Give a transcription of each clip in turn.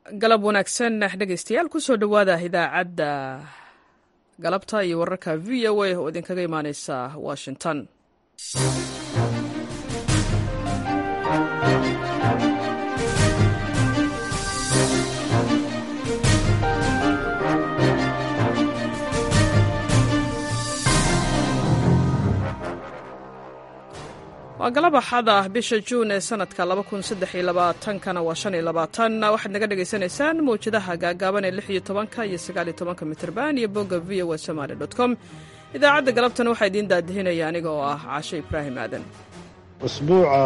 galab wanaagsan dhegaystayaal kusoo dhowaada idaacadda galabta iyo wararka v o a oo idinkaga imaaneysa washington waa galab axad ah bisha juun ee sanadka kana waa waxaad naga dhagaysanaysaan mawjadaha gaagaaban ee iyo tobanka iyo sagaaliyo tobanka mitrban iyo bogga v o somaly com idaacadda galabtan waxaa idiin daadihinaya aniga oo ah caashe ibraahim aadan usbuuca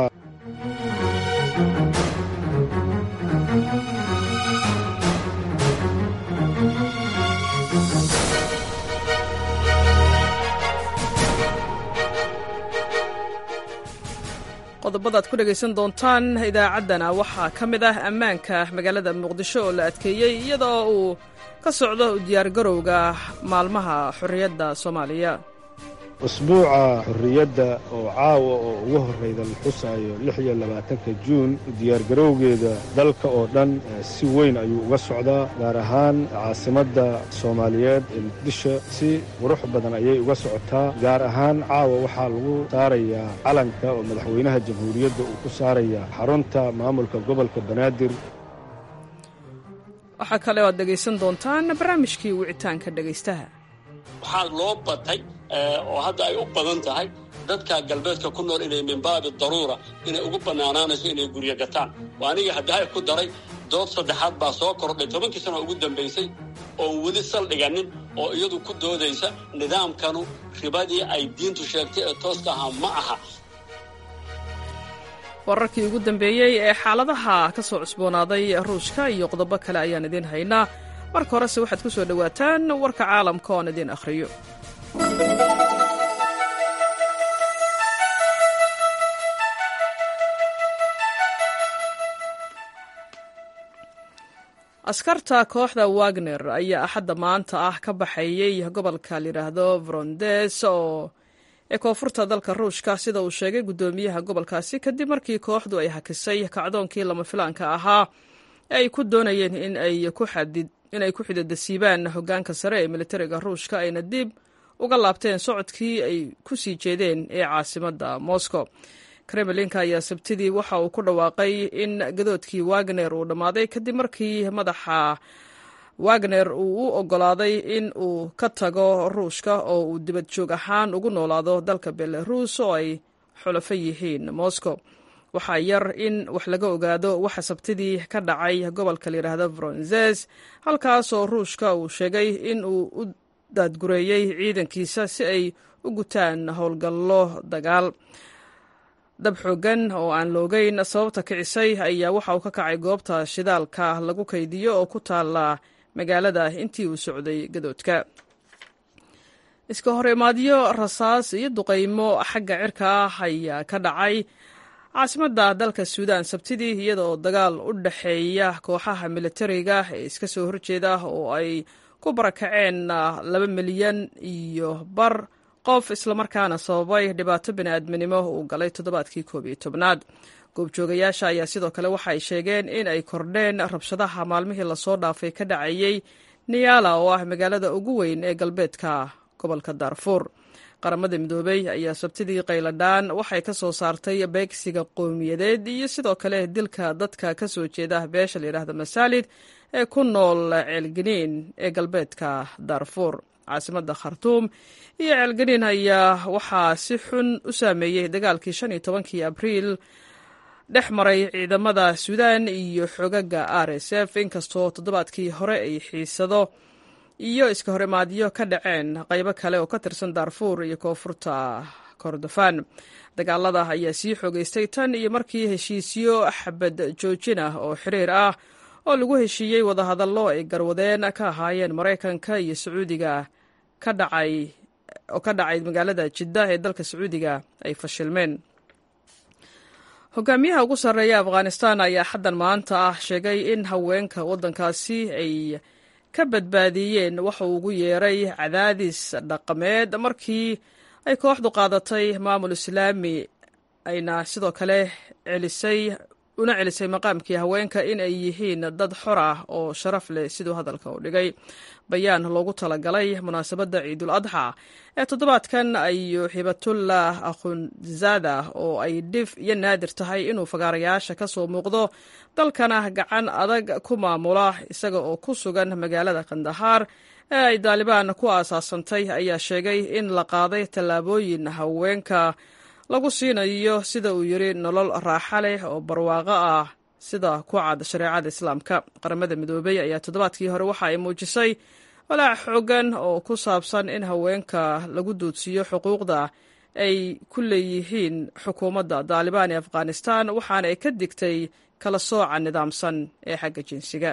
qodobadaad ku dhegaysan doontaan idaacaddana waxaa ka mid ah ammaanka magaalada muqdisho oo la adkeeyey iyadoo uu ka socdo diyaargarowga maalmaha xorriyadda soomaaliya usbuuca xorriyadda oo caawa oo ugu horrayda la xusaayo lix iyo labaatanka juun diyaargarowgeeda dalka oo dhan si weyn ayuu uga socdaa gaar ahaan caasimadda soomaaliyeed ee muqdisho si qurux badan ayay uga socotaa gaar ahaan caawa waxaa lagu saarayaa calanka oo madaxweynaha jamhuuriyadda uu ku saaraya xarunta maamulka gobolka banaadir waxaa kale oo aad dhegaysan doontaan barnaamijkii wicitaanka dhegaystaha waxaa loo batay oo hadda ay u badan tahay dadka galbeedka ku nool inay min baabi daruura inay ugu bannaanaanayso inay guryo gataan waa aniga haddahay ku daray dood saddexaad baa soo kordhay tobankii sano ugu dambaysay oon weli saldhiganin oo iyadu ku doodaysa nidaamkanu ribadii ay diintu sheegtay ee tooska ahaa ma aha wararkii ugu dambeeyey ee xaaladaha ka soo cusboonaaday ruushka iyo qodobo kale ayaan idiin haynaa marka horese waxaad ku soo dhowaataan warka caalamka oon idiin akhriyo askarta kooxda wagner ayaa axadda maanta ah ka baxeeyey gobolka layidhaahdo vrondes oo ee koonfurta dalka ruushka sida uu sheegay guddoomiyaha gobolkaasi kadib markii kooxdu ay hakisay kacdoonkii lama filaanka ahaa ee ay ku doonayeen in ay ku xididasiibaan hoggaanka sare ee militariga ruushka ayna dib uga laabteen socodkii ay ku sii jeedeen ee caasimadda moscow kremlinka ayaa sabtidii waxa uu ku dhawaaqay in gadoodkii wagner uu dhammaaday kadib markii madaxa wagner uu u oggolaaday in uu ka tago ruushka oo uu dibad joog ahaan ugu noolaado dalka belarus oo ay xulafo yihiin moscow waxaa yar in wax laga ogaado waxa sabtidii ka dhacay gobolka layidhaahdo vronzes halkaasoo ruushka uu sheegay in uu u daadgureeyey ciidankiisa si ay u gutaan howlgallo dagaal dab xoogan oo aan loogeyn sababta kicisay ayaa waxa uu ka kacay goobta shidaalka lagu kaydiyo oo ku taala magaalada intii uu socday gadoodka iska hor imaadyo rasaas iyo duqaymo xagga cirka ah ayaa ka dhacay caasimadda dalka suudaan sabtidii iyada oo dagaal u dhexeeya kooxaha militariga ee iska soo horjeeda oo ay ku barakaceen laba milyan iyo bar qof islamarkaana sababay dhibaato bini'aadminimo uu galay toddobaadkii koob iyo tobnaad goobjoogayaasha ayaa sidoo kale waxa ay sheegeen in ay kordheen rabshadaha maalmihii lasoo dhaafay ka dhacayey niyaala oo ah magaalada ugu weyn ee galbeedka gobolka daarfuur qaramada midoobey ayaa sabtidii qayladhaan waxay ka soo saartay beegsiga qowmiyadeed iyo sidoo kale dilka dadka ka soo jeeda beesha layidhaahda masaalid ee ku nool ceelganiin ee galbeedka daarfuur caasimadda khartuum iyo ceelganiin ayaa waxaa si xun u saameeyey dagaalkii shan iyo tobankii abriil dhex maray ciidamada suudaan iyo xogaga r s f inkastoo toddobaadkii hore ay xiisado iyo iska horimaadyo ka dhaceen qaybo kale oo ka tirsan daarfuur iyo koonfurta kordofaan dagaalada ayaa sii xoogeystay tan iyo markii heshiisyo xabad joojin ah oo xiriir ah oo lagu heshiiyey wadahadallo ay garwadeen ka ahaayeen maraykanka iyo sacuudiga ka dhacay oo ka dhacay magaalada jidda ee dalka sacuudiga ay fashilmeen hogaamiyaha ugu sarreeya afghanistan ayaa xaddan maanta ah sheegay in haweenka waddankaasi ay ka badbaadiyeen waxa uu ugu yeeray cadaadis dhaqameed markii ay kooxdu qaadatay maamul islaami ayna sidoo kale celisay una celisay maqaamkii haweenka in ay yihiin dad xor ah oo sharaf leh siduu hadalka u dhigay bayaan loogu talagalay munaasabadda ciidul adxa ee toddobaadkan ayuu xibatullah akhunzada oo ay dhif iyo naadir tahay inuu fagaarayaasha ka soo muuqdo dalkana gacan adag ku maamula isaga oo ku sugan magaalada kandahaar ee ay daalibaan ku aasaasantay ayaa sheegay in la qaaday tallaabooyin haweenka lagu siinayo sida uu yidhi nolol raaxa leh oo barwaaqo ah sida ku cad shareecada islaamka qaramada midoobey ayaa toddobaadkii hore waxa ay muujisay walaac xoogan oo ku saabsan in haweenka lagu doodsiiyo xuquuqda ay ku leeyihiin xukuumadda daalibaan ee afghanistan waxaana ay ka digtay kala sooca nidaamsan ee xagga jinsiga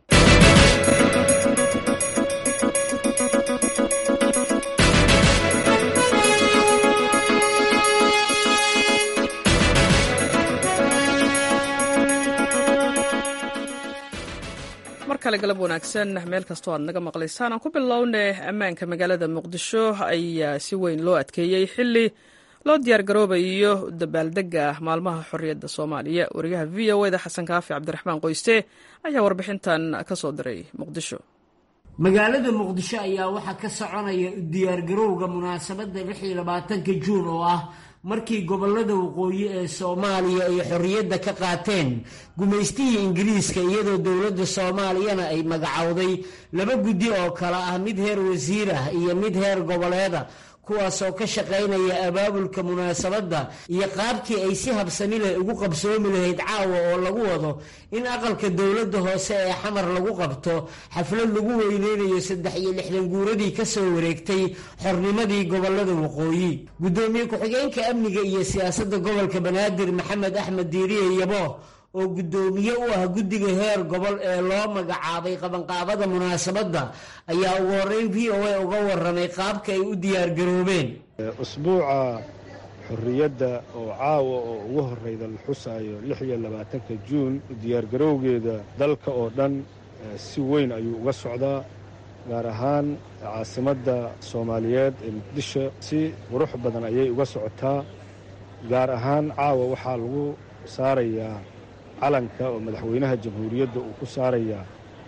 mar kale galab wanaagsan meel kastoo aad naga maqlaysaan aan ku bilowne ammaanka magaalada muqdisho ayaa si weyn loo adkeeyey xili loo diyaargaroobayo dabaaldega maalmaha xorriyadda soomaaliya wariyaha v o eda xasan kaafi cabdiraxmaan qoyste ayaa warbixintan ka soo diray muqdisho magaalada muqdisho ayaa waxaa ka soconaya diyaargarowga munaasabadda lix iyo labaatanka juun oo ah markii gobollada waqooyi ee soomaaliya ay xorriyadda ka qaateen gumaystihii ingiriiska iyadoo dowladda soomaaliyana ay magacowday laba guddi oo kale ah mid heer wasiir ah iyo mid heer goboleeda kuwaasoo ka shaqaynaya abaabulka munaasabadda iyo qaabkii ay si habsami leh ugu qabsoomi lahayd caawa oo lagu wado in aqalka dowladda hoose ee xamar lagu qabto xaflad lagu weyneynayo saddex iyo lixdan guuradii ka soo wareegtay xornimadii gobollada waqooyi guddoomiye ku-xigeenka amniga iyo siyaasadda gobolka banaadir maxamed axmed diiriye yabo oo guddoomiye u ah guddiga heer gobol ee loo magacaabay qabanqaabada munaasabadda ayaa ugu horreyn v o a uga warramay qaabka ay u diyaargaroobeen usbuuca xorriyadda oo caawa oo ugu horreyda la xusaayo lix iyo labaatanka juun diyaargarowgeeda dalka oo dhan si weyn ayuu uga socdaa gaar ahaan caasimadda soomaaliyeed ee muqdisho si qurux badan ayay uga socotaa gaar ahaan caawa waxaa lagu saarayaa calanka oo madaxweynaha jamhuuriyadda uu ku saarayaa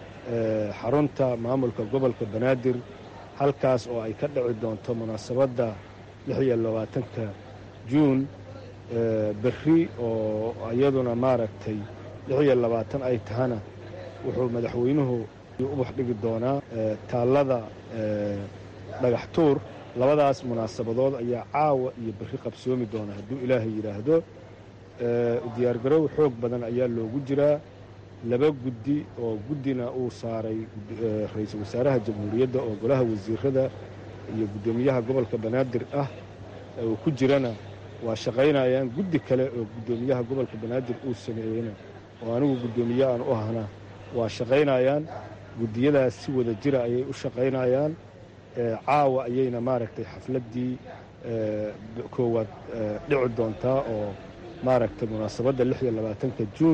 xarunta maamulka gobolka banaadir halkaas oo ay ka dhici doonto munaasabadda lix iyo labaatanka juun berri oo iyaduna maaragtay lix iyo labaatan ay tahana wuxuu madaxweynuhu ubax dhigi doonaa taallada dhagax tuur labadaas munaasabadood ayaa caawa iyo berri qabsoomi doona hadduu ilaahay yidhaahdo diyaargarow xoog badan ayaa loogu jiraa laba guddi oo guddina uu saaray ra-iisul wasaaraha jamhuuriyadda oo golaha wasiirada iyo guddoomiyaha gobolka banaadir ah uu ku jirana waa shaqaynayaan guddi kale oo guddoomiyaha gobolka banaadir uu sameeyeyna oo anigu guddoomiye aan u ahna waa shaqaynayaan guddiyadaas si wada jira ayay u shaqaynayaan caawa ayayna maaragtay xafladdii koowaad dhici doontaa oo maaragtay munaasabadda lix iyo labaatanka juun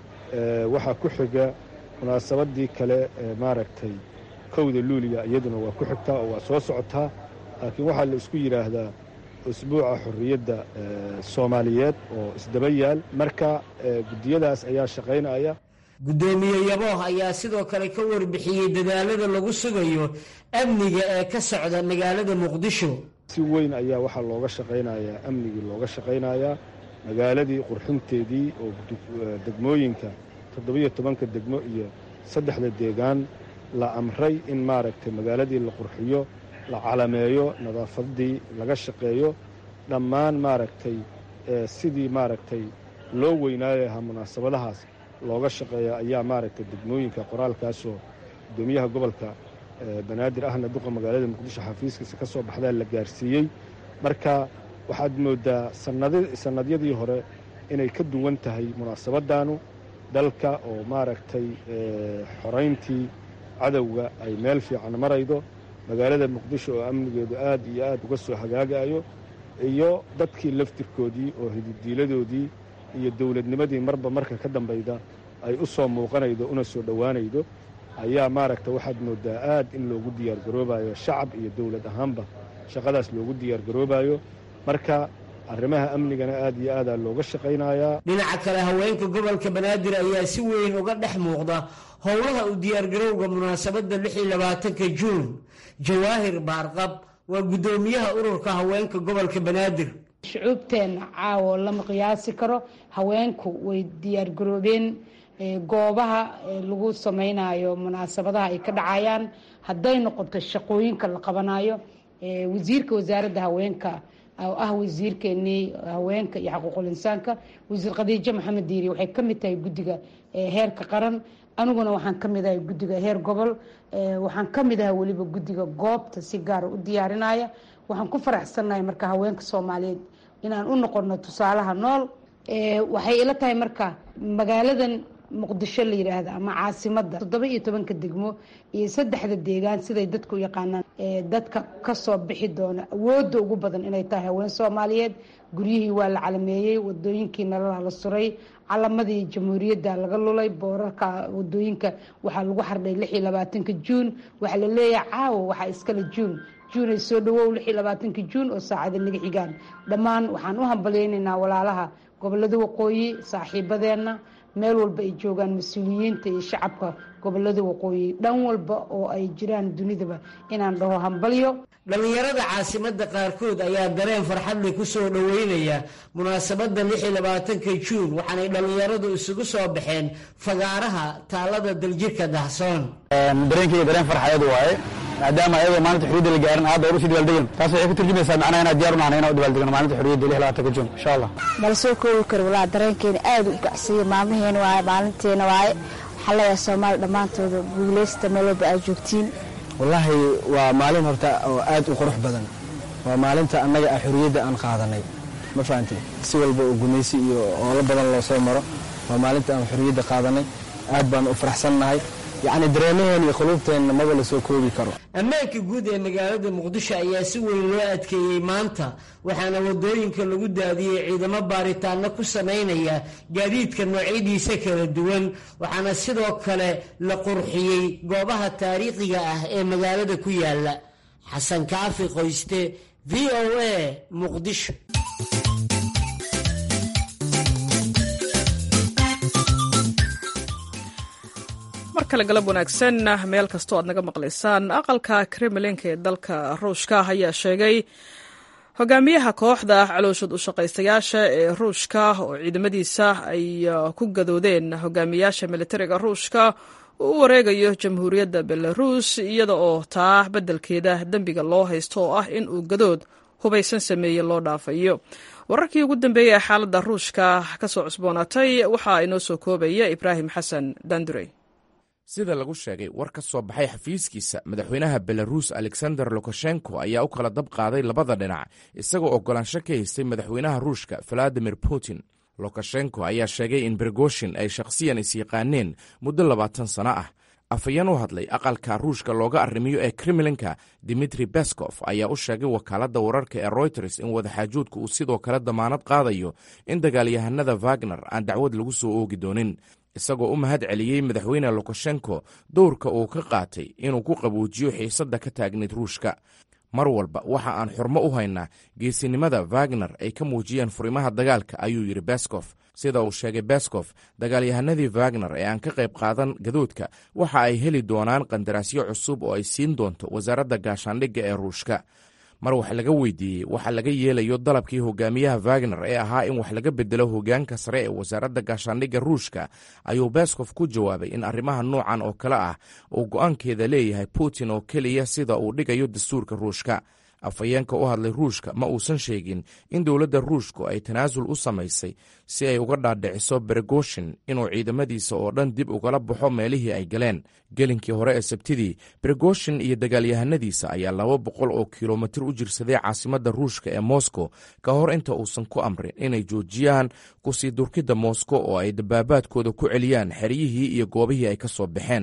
waxaa ku xiga munaasabaddii kale maaragtay kowda luuliya iyaduna waa ku xigtaa oo waa soo socotaa laakiin waxaa la isku yidhaahdaa usbuuca xorriyadda soomaaliyeed oo isdaba yaal marka guddiyadaas ayaa shaqaynaya guddoomiye yabooh ayaa sidoo kale ka warbixiyey dadaalada lagu sugayo amniga ee ka socda magaalada muqdisho si weyn ayaa waxaa looga shaqaynayaa amnigii looga shaqaynayaa magaaladii qurxinteedii oo degmooyinka toddobiyo tobanka degmo iyo saddexda deegaan la amray in maaragtay magaaladii la qurxiyo la calameeyo nadaafaddii laga shaqeeyo dhammaan maaragtay sidii maaragtay loo weynaayo lahaa munaasabadahaas looga shaqeeya ayaa maaragtay degmooyinka qoraalkaasoo guddoomiyaha gobolka banaadir ahna duqa magaalada muqdisho xafiiskiisa ka soo baxdaa la gaarsiiyey marka waxaad mooddaa sannadyadii hore inay ka duwan tahay munaasabaddaanu dalka oo maaragtay xorayntii cadowga ay meel fiican maraydo magaalada muqdisho oo amnigeedu aad iyo aad uga soo hagaagayo iyo dadkii laftirkoodii oo hididiiladoodii iyo dowladnimadii marba marka ka dambayda ay u soo muuqanaydo una soo dhowaanaydo ayaa maaragta waxaad mooddaa aad in loogu diyaargaroobayo shacab iyo dowlad ahaanba shaqadaas loogu diyaargaroobayo marka arrimaha amnigana aad iyo aadaa looga shaqaynayaa dhinaca kale haweenka gobolka banaadir ayaa si weyn uga dhex muuqda howlaha u diyaargarowga munaasabadda lix iyo labaatanka juun jawaahir baarqab waa guddoomiyaha ururka haweenka gobolka banaadir shucuubteenna caawo lama qiyaasi karo haweenku way diyaargaroobeen goobaha lagu sameynayo munaasabadaha ay ka dhacayaan hadday noqoto shaqooyinka la qabanayo wasiirka wasaaradda haweenka oo ah wasiirkeenii haweenka iyo xaquuqul insaanka wasiir khadiijo maxamed diiri waxay ka mid tahay guddiga heerka qaran aniguna waxaan ka mid ahay guddiga heer gobol waxaan ka mid ahay weliba guddiga goobta si gaara u diyaarinaya waxaan ku faraxsannahay marka haweenka soomaaliyeed inaan u noqono tusaalaha nool waxay ila tahay marka magaaladan muqdisho la yidhaahda ama caasimada toddoba iyo tobanka degmo iyo saddexda deegaan siday dadku u yaqaanaan dadka kasoo bixi doona awoodda ugu badan inay tahay haween soomaaliyeed guryihii waa la calameeyey wadooyinkii nalala la suray calamadii jamhuuriyadda laga lulay boorarka wadooyinka waxaa lagu xardhay lix iyo labaatanka juun waxaa la leeyahay caawo waxaa iskale juun juun ay soo dhawow lix iyo labaatanka juun oo saacada naga xigaan dhammaan waxaan u hambalyeynaynaa walaalaha gobolada waqooyi saaxiibadeenna meel walba ay joogaan mas-uuliyiinta iyo shacabka gobolada waqooyi dhan walba oo ay jiraan dunidaba inaan dhaho hambalyo dhallinyarada caasimada qaarkood ayaa dareen farxadle ku soo dhoweynaya munaasabadda lix iyo labaatanka juun waxaanay dhallinyaradu isugu soo baxeen fagaaraha taalada daljirka dahsoon dareenkayga dareen farxadeed waaye maadaama ayagoo maalinta xuriyadda la gaarin aad hor usii dabaaldegin taas waxay ku turjumaysaa macnaha inaad diyaar u nahnay inaan u dabaaldegno maalinta xuriyadda lix labaatanka juun insha allah mala soo koobi karo walaa dareenkeena aad u gacsiyey maalmaheena waaye maalinteena waaye waxaa leeyahay soomaali dhammaantooda guuleysta meel walba aad joogtiin wallaahi waa maalin horta oo aad u qurux badan waa maalinta annaga ah xuriyadda aan qaadanay ma fahamtay si walba oo gumaysi iyo oolo badan loo soo maro waa maalinta aan xuriyadda qaadanay aad baan u faraxsannahay yacni dareemaheen iyo quluubteenna maba la soo koobi karo ammaanka guud ee magaalada muqdisho ayaa si weyn loo adkeeyey maanta waxaana wadooyinka lagu daadiyey ciidamo baaritaano ku samaynaya gaadiidka noocyadiisa kala duwan waxaana sidoo kale la qurxiyey goobaha taariikhiga ah ee magaalada ku yaala xasan kaafi qoyste v o a muqdisho mar kale galab wanaagsan meel kastoo aad naga maqlaysaan aqalka kremlinka ee dalka ruushka ayaa sheegay hogaamiyaha kooxda calooshad u shaqaystayaasha ee ruushka oo ciidamadiisa ay ku gadoodeen hogaamiyaasha militariga ruushka uu u wareegayo jamhuuriyadda belarus iyada oo taa beddelkeeda dembiga loo haysto oo ah in uu gadood hubaysan sameeye loo dhaafayo wararkii ugu dambeeyey ee xaaladda ruushka ka soo cusboonaatay waxaa inoo soo koobaya ibraahim xasan dandurey sida lagu sheegay war ka soo baxay xafiiskiisa madaxweynaha belaruus alexander lukashenko ayaa u kala dab qaaday labada dhinac isagoo oggolaansho ka haystay madaxweynaha ruushka valadimir putin lukashenko ayaa sheegay in bergoshin ay shakhsiyan isyaqaaneen muddo labaatan sano ah afhayeen u hadlay aqalka ruushka looga arrimiyo ee kremlinka dimitri beskof ayaa u sheegay wakaaladda wararka ee royters in wadaxaajoodku uu sidoo kale damaanad qaadayo in dagaalyahanada wagner aan dacwad lagu soo oogi doonin isagoo u mahad celiyey madaxweyne lukashenko dowrka uu ka qaatay inuu ku qabuujiyo xiisadda ka taagnayd ruushka mar walba waxa aan xurmo u haynaa geesinimada wagner ay ka muujiyeen furimaha dagaalka ayuu yidhi beskof sida uu sheegay beskof dagaalyahanadii wagner ee aan ka qayb qaadan gadoodka waxa ay heli doonaan qandaraasyo cusub oo ay siin doonto wasaaradda gaashaandhigga ee ruushka mar wax laga weydiiyey waxa laga yeelayo dalabkii hogaamiyaha wagner ee ahaa in wax laga bedelo hogaanka sare ee wasaaradda gaashaandhigga ruushka ayuu beskof ku jawaabay in arrimaha noocan oo kale ah uu go'aankeeda leeyahay putin oo keliya sida uu dhigayo dastuurka ruushka afhayeenka u hadlay ruushka ma uusan sheegin in dowladda ruushku ay tanaasul u samaysay si ay uga dhaadhiciso bergoshin inuu ciidamadiisa oo dhan dib ugala baxo meelihii ay galeen gelinkii hore ee sabtidii bergoshin iyo dagaalyahanadiisa ayaa laba boqol oo kilomitir u jirsaday caasimadda ruushka ee moscow ka hor inta uusan ku amrin inay joojiyaan kusii durkidda moscow oo ay dabaabaadkooda ku celiyaan xeryihii iyo goobihii ay ka soo baxeen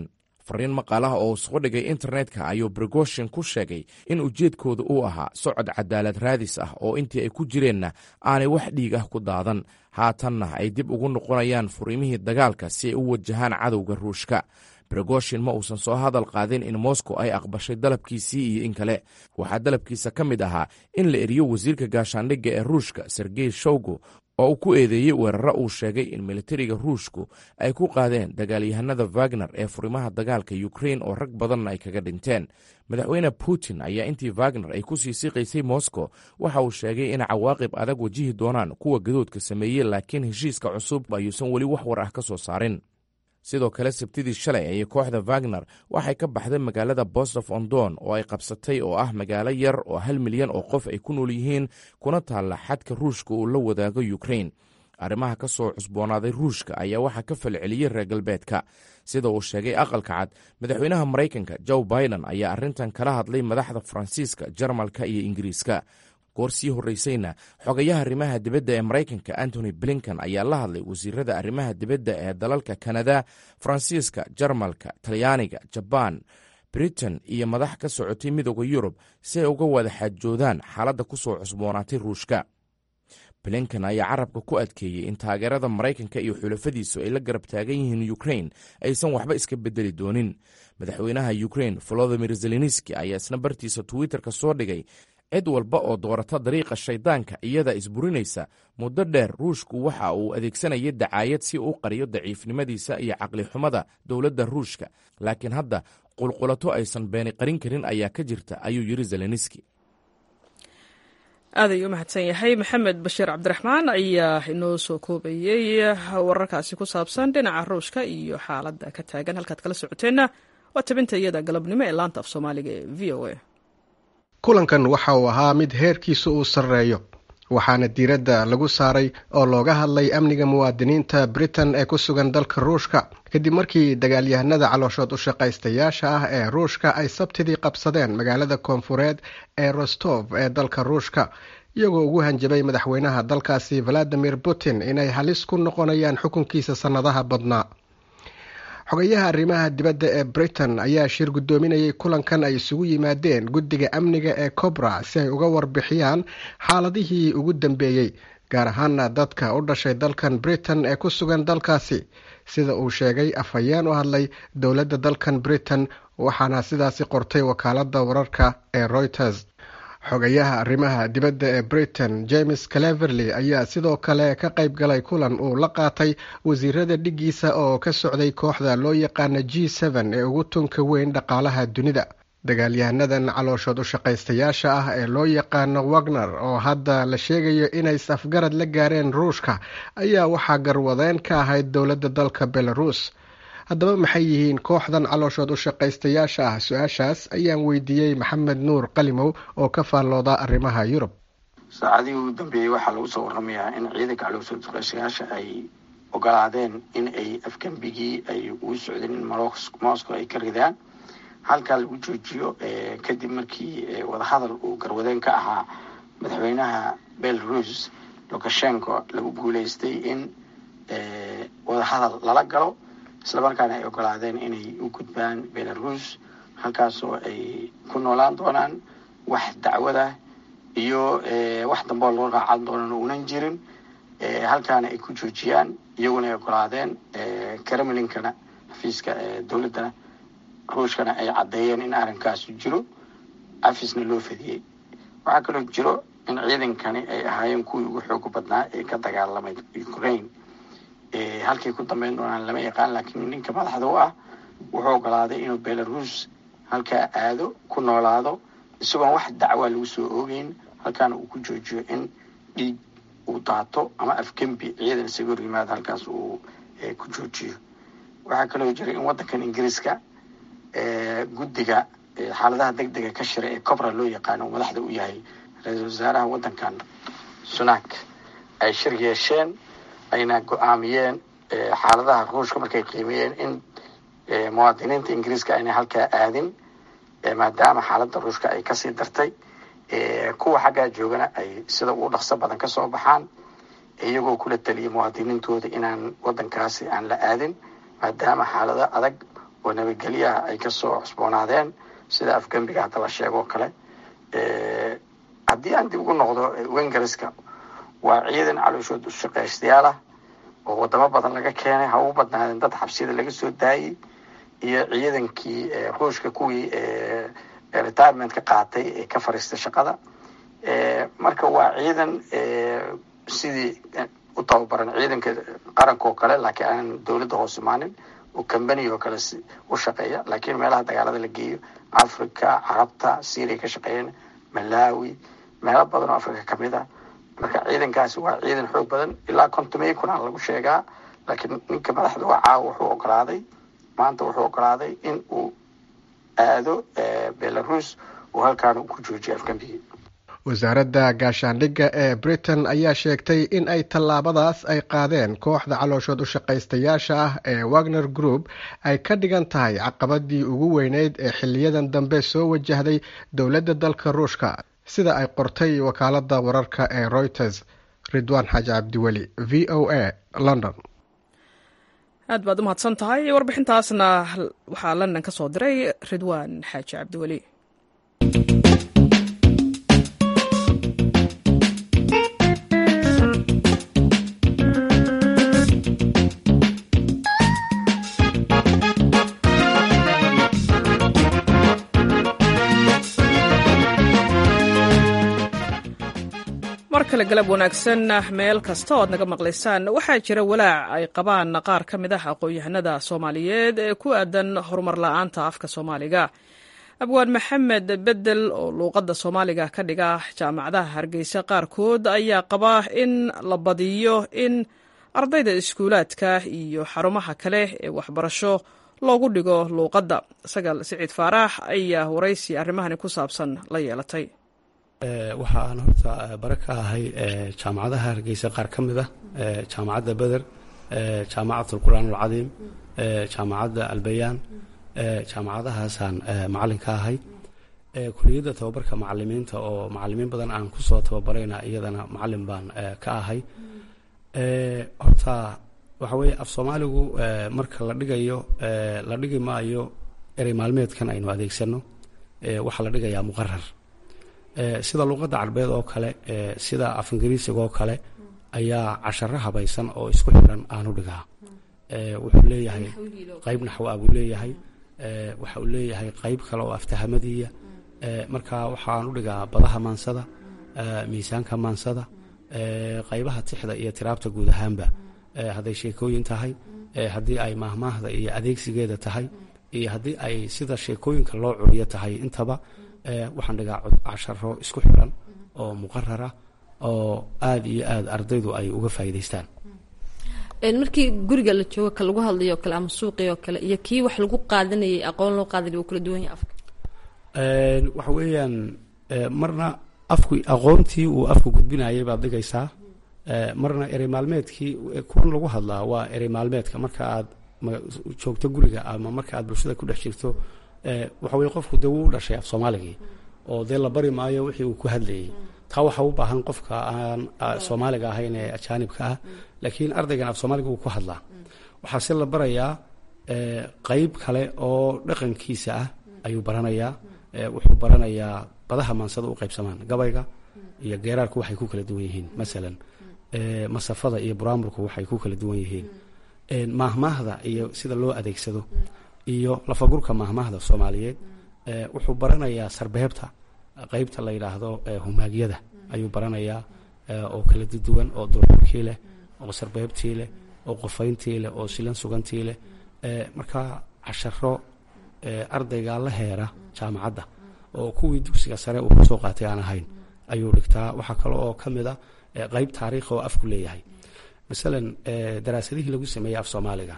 fariin maqaalaha oo soo dhigay internetka ayuu brigoshin ku sheegay in ujeedkooda uu ahaa socod cadaalad raadis ah oo intii ay ku jireenna aanay wax dhiig ah ku daadan haatanna ay dib ugu noqonayaan furiimihii dagaalka si ay u wajahaan cadowga ruushka brigoshin ma uusan soo hadal qaadin in moscow ay aqbashay dalabkiisii iyo in kale waxaa dalabkiisa ka mid ahaa in la eriyo wasiirka gaashaandhigga ee ruushka sergey showgo oo uu ku eedeeyey weeraro uu sheegay in militariga ruushku ay ku qaadeen dagaalyahanada wagner ee furimaha dagaalka ukrain oo rag badanna ay kaga dhinteen madaxweyne putin ayaa intii wagner ay ku sii siqaysay moscow waxa uu sheegay in cawaaqib adag wajihi doonaan kuwa gadoodka sameeyey laakiin heshiiska cusub ayuusan weli wax war ah ka soo saarin sidoo kale sabtidii shalay ayay kooxda wagner waxay ka baxday magaalada bostof ondon oo ay qabsatay oo ah magaalo yar oo hal milyan oo qof ay ku nool yihiin kuna taalla xadka ruushka uu la wadaago ukrain arrimaha ka soo cusboonaaday ruushka ayaa waxaa ka falceliyey reer galbeedka sida uu sheegay aqalka cad madaxweynaha maraykanka joe biden ayaa arrintan kala hadlay madaxda faransiiska jarmalka iyo ingiriiska goor sii horreysayna xogayaha arrimaha dibadda ee maraykanka antony blinkan ayaa la hadlay wasiirada arrimaha dibadda ee dalalka kanada faransiiska jarmalka talyaaniga jabaan britain iyo madax ka socotay midooda yurub si ay uga wada xaajoodaan xaaladda ku soo cusboonaatay ruushka blinkan ayaa carabka ku adkeeyey in taageerada maraykanka iyo xulafadiisu ay la garab taagan yihiin ukrain aysan waxba iska bedeli doonin madaxweynaha ukrain volodimir zelenski ayaa isna bartiisa twitterka soo dhigay cid walba oo doorata dariiqa shaydaanka iyada isburinaysa muddo dheer ruushku waxa uu adeegsanayay dacaayad si uu qariyo daciifnimadiisa iyo caqlixumada dowladda ruushka laakiin hadda qulqulato aysan beeni qarin karin ayaa ka jirta ayuu yidhi zelenski aad ayuu u mahadsan yahay maxamed bashiir cabdiraxmaan ayaa inoo soo koobayey wararkaasi ku saabsan dhinaca ruushka iyo xaaladda ka taagan halkaad kala socoteenna waa tabinta iyada galabnimo ee laanta af soomaaliga ee v o a kulankan waxa uu ahaa mid heerkiisa uu sarreeyo waxaana diiradda lagu saaray oo looga hadlay amniga muwaadiniinta britain ee ku sugan dalka ruushka kadib markii dagaalyahanada calooshood u shaqaystayaasha ah ee ruushka ay sabtidii qabsadeen magaalada koonfureed ee rostov ee dalka ruushka iyagoo ugu hanjabay madaxweynaha dalkaasi valadimir putin inay halis ku noqonayaan xukunkiisa sannadaha badnaa xogayaha arrimaha dibadda ee britain ayaa shir guddoominayay kulankan ay isugu yimaadeen guddiga amniga ee cobra si ay uga warbixiyaan xaaladihii ugu dambeeyey gaar ahaana dadka u dhashay dalkan britain ee ku sugan dalkaasi sida uu sheegay afhayeen u hadlay dowladda dalkan britain waxaana sidaasi qortay wakaaladda wararka ee reuters xogayaha arrimaha dibadda ee britain james cleverley ayaa sidoo kale ka qayb galay kulan uu la qaatay wasiirada dhiggiisa oo ka socday kooxda loo yaqaana g n ee ugu tunka weyn dhaqaalaha dunida dagaalyahanadan calooshood u shaqaystayaasha ah ee loo yaqaano wagner oo hadda la sheegayo inay safgarad la gaareen ruushka ayaa waxaa garwadeen ka ahayd dowladda dalka belarus haddaba maxay yihiin kooxdan calooshood u shaqaystayaasha ah su-aashaas ayaan weydiiyey maxamed nuur qalimow oo ka faallooda arrimaha yurub saacadihii ugu dambeeyey waxaa lagu soo waramayaa in ciidanka calooshood shaqaystayaasha ay ogolaadeen in ay afgembigii ay ugu socdeen in moscow ay ka ridaan halkaa lagu joojiyo kadib markii wadahadal uu garwadeen ka ahaa madaxweynaha belarus lukashenko lagu guuleystay in wadahadal lala galo islamarkaana ay ogolaadeen inay u gudbaan belarus halkaasoo ay ku noolaan doonaan wax dacwada iyo wax damboo loo raacan doonan uunan jirin halkaana ay ku joojiyaan iyaguna ay ogolaadeen kremlinkana xafiiska dowladdana ruushkana ay caddeeyeen in arrinkaasu jiro afisna loo fadiyey waxaa kaloo jiro in ciidankani ay ahaayeen kuwii ugu xooga badnaa ee ka dagaalamay ukraine halkay ku dambeyn doonaan lama yaqaan laakiin ninka madaxda u ah wuxuu ogolaaday inuu belarus halkaa aado ku noolaado isagoon wax dacwaa lagu soo oogeyn halkaana uu ku joojiyo in dhiig uu daato ama afgembi ciidan isaga hor yimaado halkaas uu ku joojiyo waxaa kaloo jira in waddankan ingiriiska guddiga xaaladaha deg dega ka shira ee cobra loo yaqaano uu madaxda u yahay ra-iisul wasaaraha waddankan sunak ay shir yeesheen ayna go-aamiyeen xaaladaha ruushka markay qiimeeyeen in muwaadiniinta ingiriiska ayna halkaa aadin maadaama xaaladda ruushka ay kasii dartay kuwa xaggaa joogana ay sida ugu dhaqso badan kasoo baxaan iyagoo kula taliyay muwaadiniintooda inaan waddankaasi aan la aadin maadaama xaalado adag oo nabadgelyaha ay kasoo cusboonaadeen sida afgembiga hadda la sheego o kale haddii aan dib ugu noqdo wengarska waa ciidan calooshood ushaqaystayaal ah oo wadamo badan laga keenay ha ugu badnaadeen dad xabsiyada laga soo daayey iyo ciidankii ruushka kuwii retirement ka qaatay ee ka fariistay shaqada marka waa ciidan sidii u tababaran ciidanka qaranka oo kale laakiin aanan dowladda hoos imaanin oo combany oo kale u shaqeeya laakiin meelaha dagaalada la geeyo africa carabta syria ka shaqeeyeen malawi meelo badan oo africa kamid ah marka ciidankaasi waa ciidan xoog badan ilaa kontomey kunaa lagu sheegaa laakiin ninka madaxda waa caawa wuxuu ogolaaday maanta wuxuu ogolaaday in uu aado belarus uu halkaan ku joojiyo afgambigii wasaaradda gaashaandhigga ee britain ayaa sheegtay in ay tallaabadaas ay qaadeen kooxda calooshood u shaqaystayaasha ah ee wagner group ay ka dhigan tahay caqabadii ugu weyneyd ee xiliyadan dambe soo wajahday dowladda dalka ruushka sida ay qortay wakaaladda wararka ee reuters ridwaan xaaji cabdiweli v o a london aad baad u mahadsan tahay warbixintaasna waxaa london ka soo diray ridwaan xaaji cabdiweli mar kale galab wanaagsan meel kasta oo aad naga maqlaysaan waxaa jira walaac ay qabaan qaar ka mid ah aqoon-yahanada soomaaliyeed ee ku aadan horumar la-aanta afka soomaaliga abwaan maxamed bedel oo luuqadda soomaaliga ka dhiga jaamacadaha hargeysa qaarkood ayaa qaba in la badiyo in ardayda iskuulaadka iyo xarumaha kale ee waxbarasho loogu dhigo luuqadda sagal siciid faaraax ayaa waraysi arrimahani ku saabsan la yeelatay waxa aan horta bare ka ahay jaamacadaha hargeysa qaar ka mid ah jaamacadda beder jaamacat alqur'aan alcadiim jaamacadda albayaan jaamacadahaasaan macalin ka ahay kuliyadda tababarka macalimiinta oo macalimiin badan aan kusoo tababarayna iyadana macalin baan ka ahay horta waxa weeye af soomaaligu marka la dhigayo la dhigi maayo erey maalmeedkan aynu adeegsano waxaa la dhigayaa muqarar sida luuqadda carbeed oo kale sida af ingiriisiga oo kale ayaa casharo habaysan oo isku xiran aanu dhigaa wuxuu leeyahay qayb naxwa buu leeyahay waxa uu leeyahay qayb kale oo aftahamadiiya marka waxaan u dhigaa badaha maansada miisaanka maansada qaybaha tixda iyo tiraabta guud ahaanba hadday sheekooyin tahay haddii ay maahmaahda iyo adeegsigeeda tahay iyo haddii ay sida sheekooyinka loo curiyo tahay intaba waxaan dhigaa casharo isku xiran oo muqarara oo aada iyo aada ardaydu ay uga faa'iidaystaan markii guriga la joogo ka lagu hadlayo o kale ama suuqii oo kale iyo kii wax lagu qaadanayay aqoon loo qaadanay wuu kala duwan yahay afka waxa weeyaan marna afku aqoontii uu afku gudbinayay baad dhigaysaa marna erey maalmeedkii kuwan lagu hadlaa waa erey maalmeedka marka aad joogto guriga ama marka aad bulshada ku dhex jirto waxa weye qofku dee wuu u dhashay af soomaaligii oo dee la bari maayo wixii uu ku hadlayay taa waxa u baahan qofka aan soomaaliga ahayn ee ajaanibka ah laakiin ardaygan af soomaaliga wuu ku hadlaa waxaa se la barayaa qeyb kale oo dhaqankiisa ah ayuu baranayaa wuxuu baranayaa badaha maansada u qaybsamaan gabayga iyo geeraarku waxay ku kala duwan yihiin masalan masafada iyo buraamurku waxay ku kala duwan yihiin maahmaahda iyo sida loo adeegsado iyo lafagurka maahmaahda soomaaliyeed wuxuu baranayaa sarbeebta qeybta la yidhaahdo humaagyada ayuu baranayaa oo kala duwan oo durxurkii leh oo sarbeebtii leh oo qofayntii leh oo silan sugantii leh marka casharo ardayga la heera jaamacadda oo kuwii dugsiga sare uu kasoo qaatay aan ahayn ayuu dhigtaa waxaa kale oo ka mid a qeyb taariikh oo afku leeyahay masalan daraasadihii lagu sameeyey af soomaaliga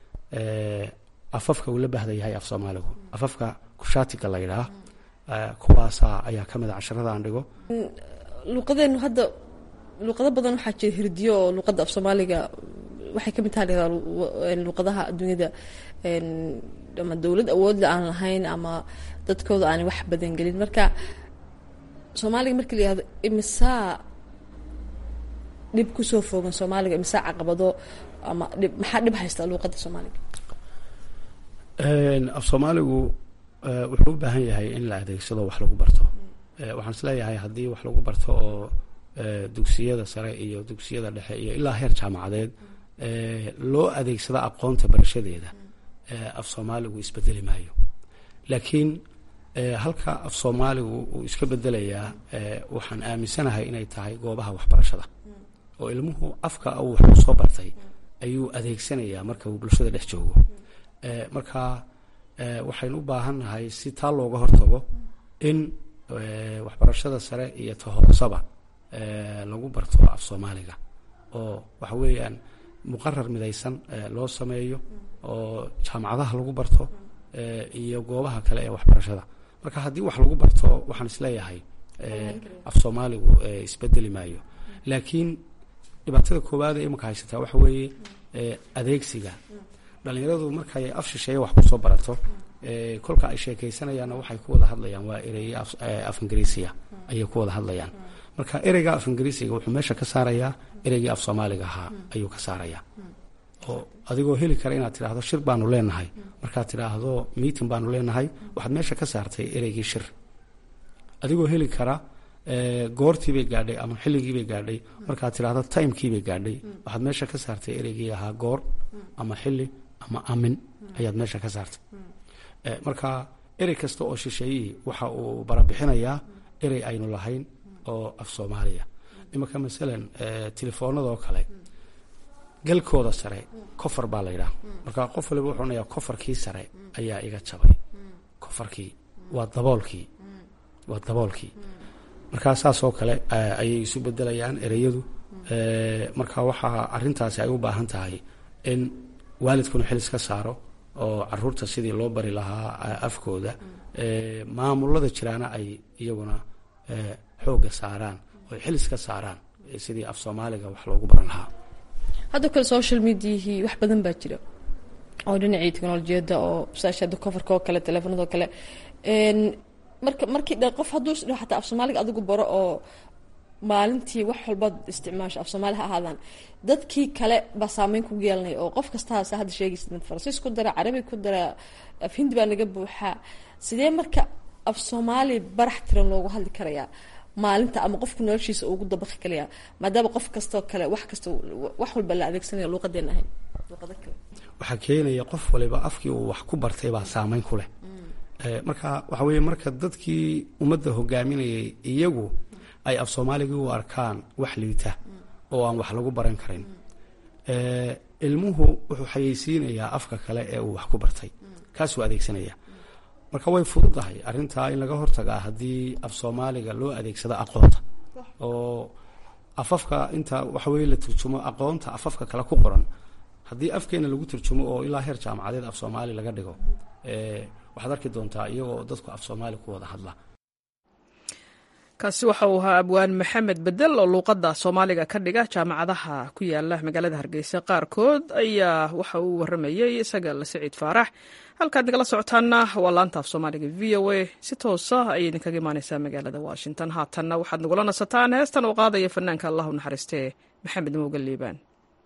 afafka uu la bahda yahay af soomaaligu afafka kushaatiga la yidhaah kuwaasaa ayaa ka mid a casharada aan dhigo luuqadeenu hadda luuqado badan waxaa jira hirdiyo oo luuqadda af soomaaliga waxay ka mid tahay luuqadaha adduunyada ama dowlad awoodle aan lahayn ama dadkooda aanay wax badan gelin marka soomaaliga markii la yihahdo imisaa dhib kusoo foogan soomaaliga imisaa caqabado ama dhib maxaa dhib haysta luuqadda soomaaliga af soomaaligu wuxuu u baahan yahay in la adeegsado wax lagu barto waxaan isleeyahay haddii wax lagu barto oo dugsiyada sare iyo dugsiyada dhexe iyo ilaa heer jaamacadeed loo adeegsado aqoonta barashadeeda af soomaaligu isbedeli maayo laakiin halka af soomaaligu uu iska bedelayaa waxaan aaminsanahay inay tahay goobaha waxbarashada oo ilmuhu afka uu wax ku soo bartay ayuu adeegsanayaa marka uu bulshada dhex joogo marka waxaynu u baahannahay si taa looga hortago in waxbarashada sare iyo ta hoosaba lagu barto af soomaaliga oo waxa weeyaan muqarar midaysan loo sameeyo oo jaamacadaha lagu barto iyo goobaha kale ee waxbarashada marka haddii wax lagu barto waxaan isleeyahay af soomaaligu isbedeli maayo laakiin dhibaatada koowaad ee imika haysataa waxa weeye adeegsiga dhalinyaradu markay af shisheeye wax kusoo barato kolka ay sheekeysanayaanna waxay ku wada hadlayaan waa ereye af ingiriisiya ayay ku wada hadlayaan marka ereyga af ingiriisiga wuxuu meesha ka saarayaa ereygii af soomaaliga ahaa ayuu ka saarayaa oo adigoo heli kara inaad tidhaahdo shir baanu leenahay markaad tidhaahdo meeting baanu leenahay waxaad meesha ka saartay ereygii shir adigoo heli kara goortiibay gaadhay ama xilligiibay gaadhay markaad tidhaahdo timekiibay gaadhay waxaad meesha ka saartay ereygii ahaa goor ama xilli ama amin ayaad meesha ka saartay marka erey kasta oo shisheeyihii waxa uu barabixinayaa erey aynu lahayn oo af soomaaliya imanka masalan telefoonadoo kale galkooda sare kofar baa la yidhaha marka qof waliba wuxuu onayaa kofarkii sare ayaa iga jabay kofarkii waa daboolkii waa daboolkii markaa saas oo kale ayay isu bedelayaan ereyadu marka waxaa arintaasi ay u baahan tahay in waalidkuna xilis ka saaro oo caruurta sidii loo bari lahaa afkooda maamulada jiraana ay iyaguna xooga saaraan oo xilis ka saaraan sidii af soomaaliga wax loogu baran lahaa hadda kale social mediahii wax badan baa jira oo dhinacii technolojiyadda oo saashada coverka oo kale teleefonadoo kale marka markii dhe qof hadduu isdhaho xataa af soomaaliga adigu baro oo maalintii wax walbaad isticmaasho af soomaali ha ahaadaan dadkii kale baa saameyn kugu yeelanaya oo qof kastaasa hadda sheegaysa mid faransiis ku dara carabi ku dara af hindi baa naga buuxaa sidee marka af soomaali barax tiran loogu hadli karayaa maalinta ama qofku noloshiisa ugu dabaqi kalayaa maadaama qof kastoo kale wax kasta wax walba la adeegsanaya luuqadeen ahayn luuqado kale waxaa keenaya qof waliba afkii uu wax ku bartay baa saameyn ku leh marka waxa weeye marka dadkii ummadda hogaaminayay iyagu ay af soomaaligii u arkaan wax liita oo aan wax lagu baran karin ilmuhu wuxuu xayeysiinayaa afka kale ee uu wax ku bartay kaasuu adeegsanaya marka way fududahay arrintaa in laga hortagaa haddii af soomaaliga loo adeegsado aqoonta oo afafka inta waxa weye la turjumo aqoonta afafka kale ku qoran haddii afkeena lagu turjumo oo ilaa heer jaamacadeed af soomaali laga dhigo waxaad arki doontaa iyagoo dadku af soomaali ku wada hadla kaasi waxa uu ahaa abwaan maxamed bedel oo luuqadda soomaaliga ka dhiga jaamacadaha ku yaala magaalada hargeysa qaarkood ayaa waxa uu waramayey isaga la siciid faarax halkaad nagala socotaana waa laanta af soomaaliga v o a si toosa ayay idinkaga imaaneysaa magaalada washington haatanna waxaad nagula nasataan heestan uu qaadaya fanaanka allah u naxariistee maxamed mowga liibaan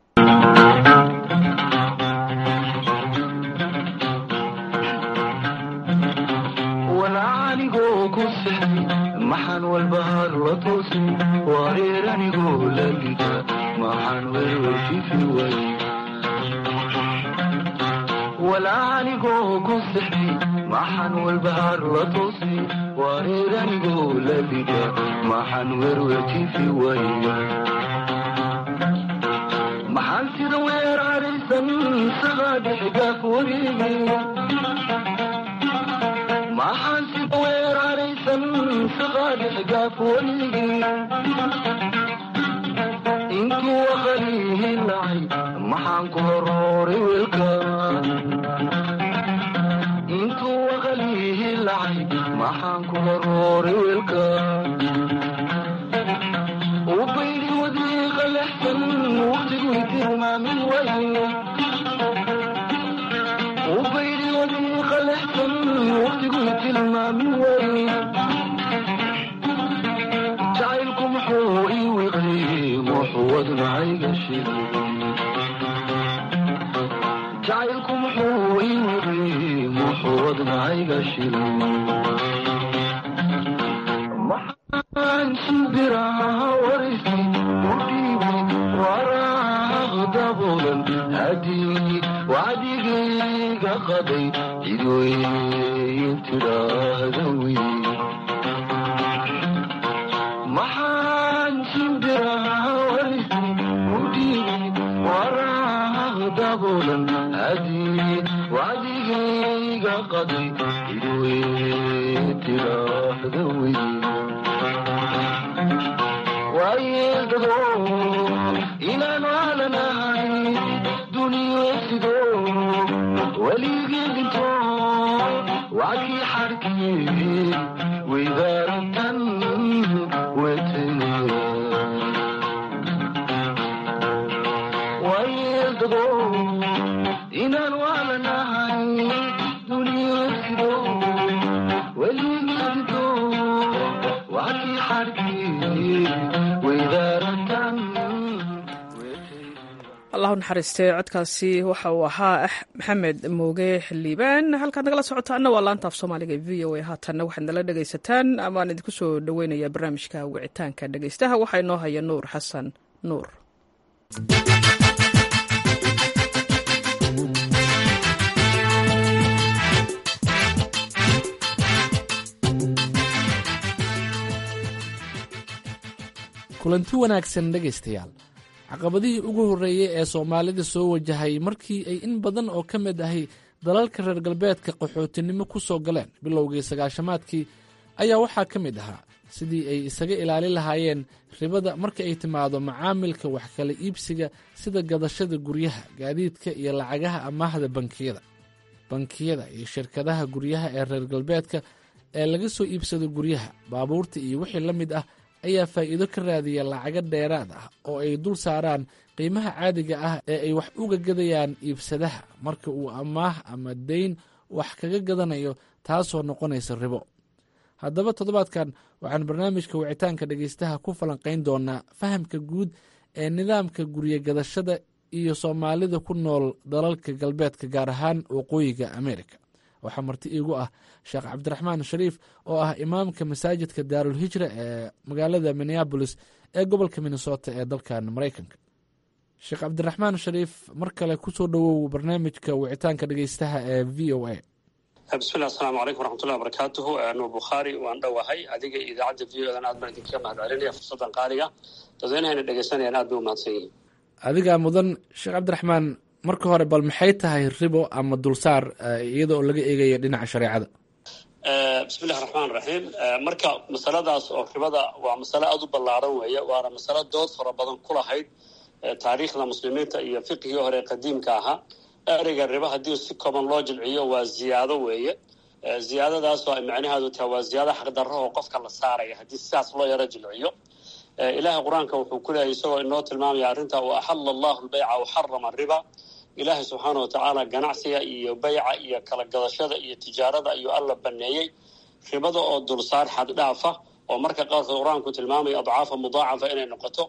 maxaan walbahaar la toosi wareer anigoo lalida maxaan werwerfifi way walaa anigoo ku sixi maxaan walbahaar la toosi wareer anigoo lalida maxaan werwerfifi way maxaan sida weer araysan sagaa dhixigaaf wareegi maxaan sida weer araysan saqaadixgaaf waligii intuu aqalihi lacay maxaan ku horooray weelka intuu aqalihi lacay maxaan ku horooray weelka ubaydi wadiiqa lexsan waqtigu tilmaamin waye ubaydi wadiiqa lexsan waqtigu tilmaamin waye jacaylku muxuu ii wiqliyey muxuu wadnacayga shigay jacaylku muxuu ii wiqliyey wadnahayga shilo maxaan shimbiraha warisi u dhiibay waraaq daboolan hadii wacdigayga qaday cidweyn tidhaahda wey maxaan shimbiraha warisi u dhiibay waraaq daboolan hadii wacdigayga qaday cidweyn tidhaahda wey waayegado inaan waalanahay duniyesido weligii dhinto wacdii xarkii weydaaratan wetenaya waayegado inaan waalanahay duniyesido weligii dhinto wacdii xarkii weydaaratan allahu naxariistee codkaasi waxa uu ahaa maxamed mooge xildhibaan halkaad nagala socotaana waa laanta af soomaaliga e v o a haatanna waxaad nala dhegaysataan amaan idinku soo dhoweynayaa barnaamijka wicitaanka dhegaystaha waxaa inoo haya nuur xasan nuur kulanti wanaagsan dhegaystayaal caqabadihii ugu horreeyey ee soomaalida soo wajahay markii ay in badan oo ka mid ahi dalalka reer galbeedka qaxootinimo ku soo galeen bilowgii sagaashamaadkii ayaa waxaa ka mid ahaa sidii ay isaga ilaalin lahaayeen ribada marka ay timaado macaamilka wax kala iibsiga sida gadashada guryaha gaadiidka iyo lacagaha amaahda bankiyada bankiyada iyo shirkadaha guryaha ee reer galbeedka ee laga soo iibsado guryaha baabuurta iyo wixii la mid ah ayaa faa'iido ka raadiya lacago dheeraad ah oo ay dul saaraan qiimaha caadiga ah ee ay wax uga gadayaan iibsadaha marka uu amaah ama deyn wax kaga gadanayo taasoo noqonaysa ribo haddaba toddobaadkan waxaan barnaamijka wicitaanka dhegaystaha ku falanqayn doonaa fahamka guud ee nidaamka guryo gadashada iyo soomaalida ku nool dalalka galbeedka gaar ahaan waqooyiga ameerika waxaa marti iigu ah sheekh cabdiraxmaan shariif oo ah imaamka masaajidka daarulhijra ee magaalada minneabolis ee gobolka minnesota ee dalkan maraykanka sheekh cabdiraxmaan shariif mar kale kusoo dhowow barnaamijka wicitaanka dhegeystaha ee v o a bismillah asalaamu calaykum waraxmatullahi wabarakaatuhu nuur bukhaari waan dhowahay adiga iyo idaacadda v o dan aad baan idinkaga mahad celinaya fursaddan qaaliga dadweynahayna dhegeysanayaan aad bay u mahadsan yihiin adigaa mudan sheekh cabdiraxmaan marka hore bal maxay tahay ribo ama dulsaar iyada oo laga eegayo dhinaca shareecada bismillahi raxmaan raxiim marka masaladaas oo ribada waa masale aada u ballaaran weeye waana masalo dood fara badan ku lahayd taariikhda muslimiinta iyo fiqigii hore qadiimka ahaa ereyga ribo haddii si kooban loo jilciyo waa ziyaado weeye ziyaadadaasoo ay macnaheedu tahay waa ziyaado xaqdarro oo qofka la saaraya haddii sidaas loo yaro jilciyo ilaahay qur-aanka wuxuu ku leeyahy isagoo inoo tilmaamaya arrinta wa axalla allahu lbayca waxarama riba ilaahay subxaana wa tacaala ganacsiga iyo bayca iyo kala gadashada iyo tijaarada ayuu alla baneeyey ribada oo dulsaar xaddhaafa oo marka qaarkood qur-aanku tilmaamaya adcaafa mudaacafa inay noqoto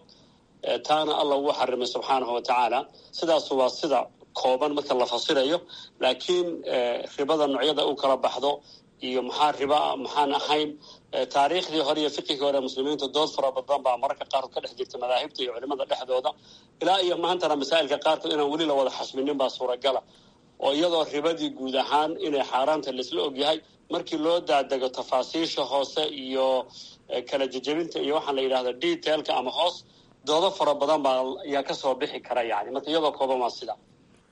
taana alla wuu xarimay subxaanahu wa tacaala sidaas waa sida kooban marka la fasirayo laakiin ribada noocyada u kala baxdo iyo maxaa riba maxaan ahayn taariikhdii hore iyo fiqigii hore muslimiinta dood fara badan baa mararka qaarkood ka dhex jirta madaahibta iyo culimada dhexdooda ilaa iyo maantana masaa'ilka qaarkood inaan weli la wada xasminin baa suuragala oo iyadoo ribadii guud ahaan inay xaaraanta laisla ogyahay markii loo daadego tafaasiisha hoose iyo kala jejebinta iyo waxaan la yidhahda detailka ama hoos doodo fara badan baa ayaa kasoo bixi kara yani marka iyadoo kooban waa sida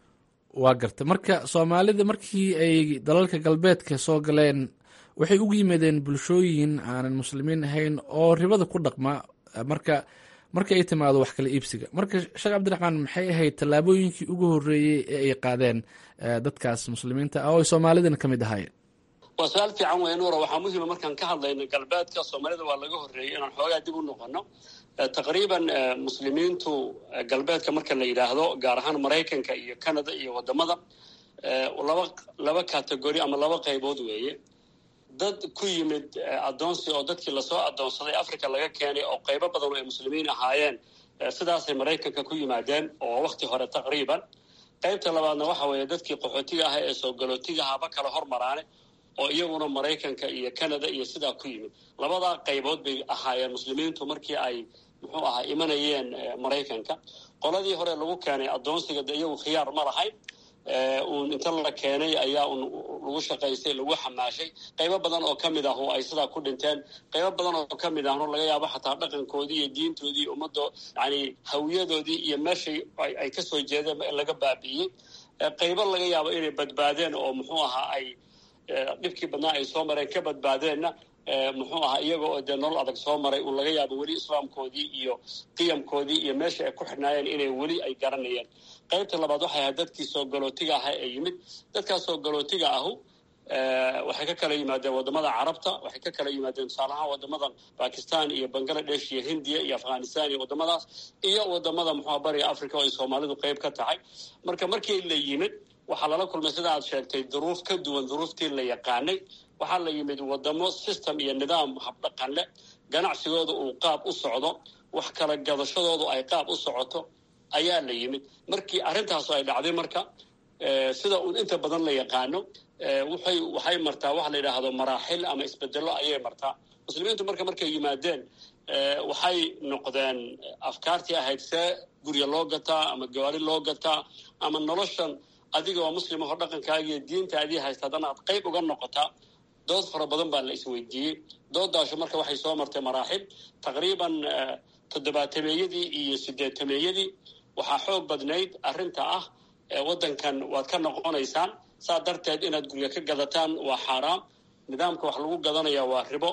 waa garta marka soomaalida markii ay dalalka galbeedka soo galeen waxay ugu yimaadeen bulshooyin aanan muslimiin ahayn oo ribada ku dhaqma marka marka ay timaado wax kala iibsiga marka sheekh cabdiraxmaan maxay ahayd tallaabooyinkii ugu horreeyey ee ay qaadeen dadkaas muslimiinta ah oo ay soomaalidana ka mid ahaayeen waa su-aal fiican weeye nuura waxaa muhiima markaan ka hadlayno galbeedka soomaalida waa laga horreeyey inaan xoogaa dib u noqono taqriiban muslimiintu galbeedka marka la yidhaahdo gaar ahaan maraykanka iyo canada iyo wadamada laba laba categori ama laba qaybood weeye dad ku yimid addoonsi oo dadkii lasoo addoonsaday africa laga keenay oo qaybo badan oo ay muslimiin ahaayeen sidaasay maraykanka ku yimaadeen oo wakti hore taqriiban qaybta labaadna waxa weeye dadkii qaxootiga ah ee soo galootiga haba kala hormaraane oo iyaguna maraykanka iyo canada iyo sidaa ku yimid labadaa qaybood bay ahaayeen muslimiintu markii ay muxuu ahaa imanayeen maraykanka qoladii hore lagu keenay addoonsiga de iyagu khiyaar ma lahayn uun inta la keenay ayaa un lagu shaqaystay lagu xamaashay qaybo badan oo ka mid ah oo ay sidaa ku dhinteen qaybo badan oo ka mid ahno laga yaabo xataa dhaqankoodii iyo diintoodii iyo ummaddo yani hawiyadoodii iyo meeshay ay ka soo jeedeen laga baabi'iyey qaybo laga yaabo inay badbaadeen oo muxuu ahaa ay dhibkii badnaa ay soo mareen ka badbaadeenna muxuu ahaa iyaga oo dee nolol adag soo maray uu laga yaabo weli islaamkoodii iyo qiyamkoodii iyo meesha ay ku xidhnaayeen inay weli ay garanayeen qaybta labaad waxay ahayd dadkii soo galootiga aha ee yimid dadkaas soo galootiga ahu waxay ka kala yimaadeen wadamada carabta waxay ka kala yimaadeen tusaale ahaan wadamada bakistan iyo bangladesh iyo hindiya iyo afghanistan iyo wadamadaas iyo wadamada muxua bariga africa oo ay soomaalidu qayb ka tahay marka markii la yimid waxaa lala kulmay sida aad sheegtay duruuf ka duwan duruuftii la yaqaanay waxaa la yimid wadamo system iyo nidaam habdhaqan leh ganacsigooda uu qaab u socdo wax kala gadashadoodu ay qaab u socoto ayaa la yimid markii arrintaasu ay dhacday marka sida uun inta badan la yaqaano waxay waxay martaa waxa la yidhaahdo maraaxil ama isbedelo ayay martaa muslimiintu marka markay yimaadeen waxay noqdeen afkaartii ahayd see gurya loo gataa ama gawaari loo gataa ama noloshan adiga oo muslim aho dhaqankaagiiyo diintaadii haysta haddana aad qayb uga noqotaa dood fara badan baa la isweydiiyey doodaashu marka waxay soo martay maraaxil taqriiban toddobaatameeyadii iyo sideetameeyadii waxaa xoog badnayd arrinta ah waddankan waad ka noqonaysaan saa darteed inaad gurya ka gadataan waa xaaraam nidaamka wax lagu gadanaya waa ribo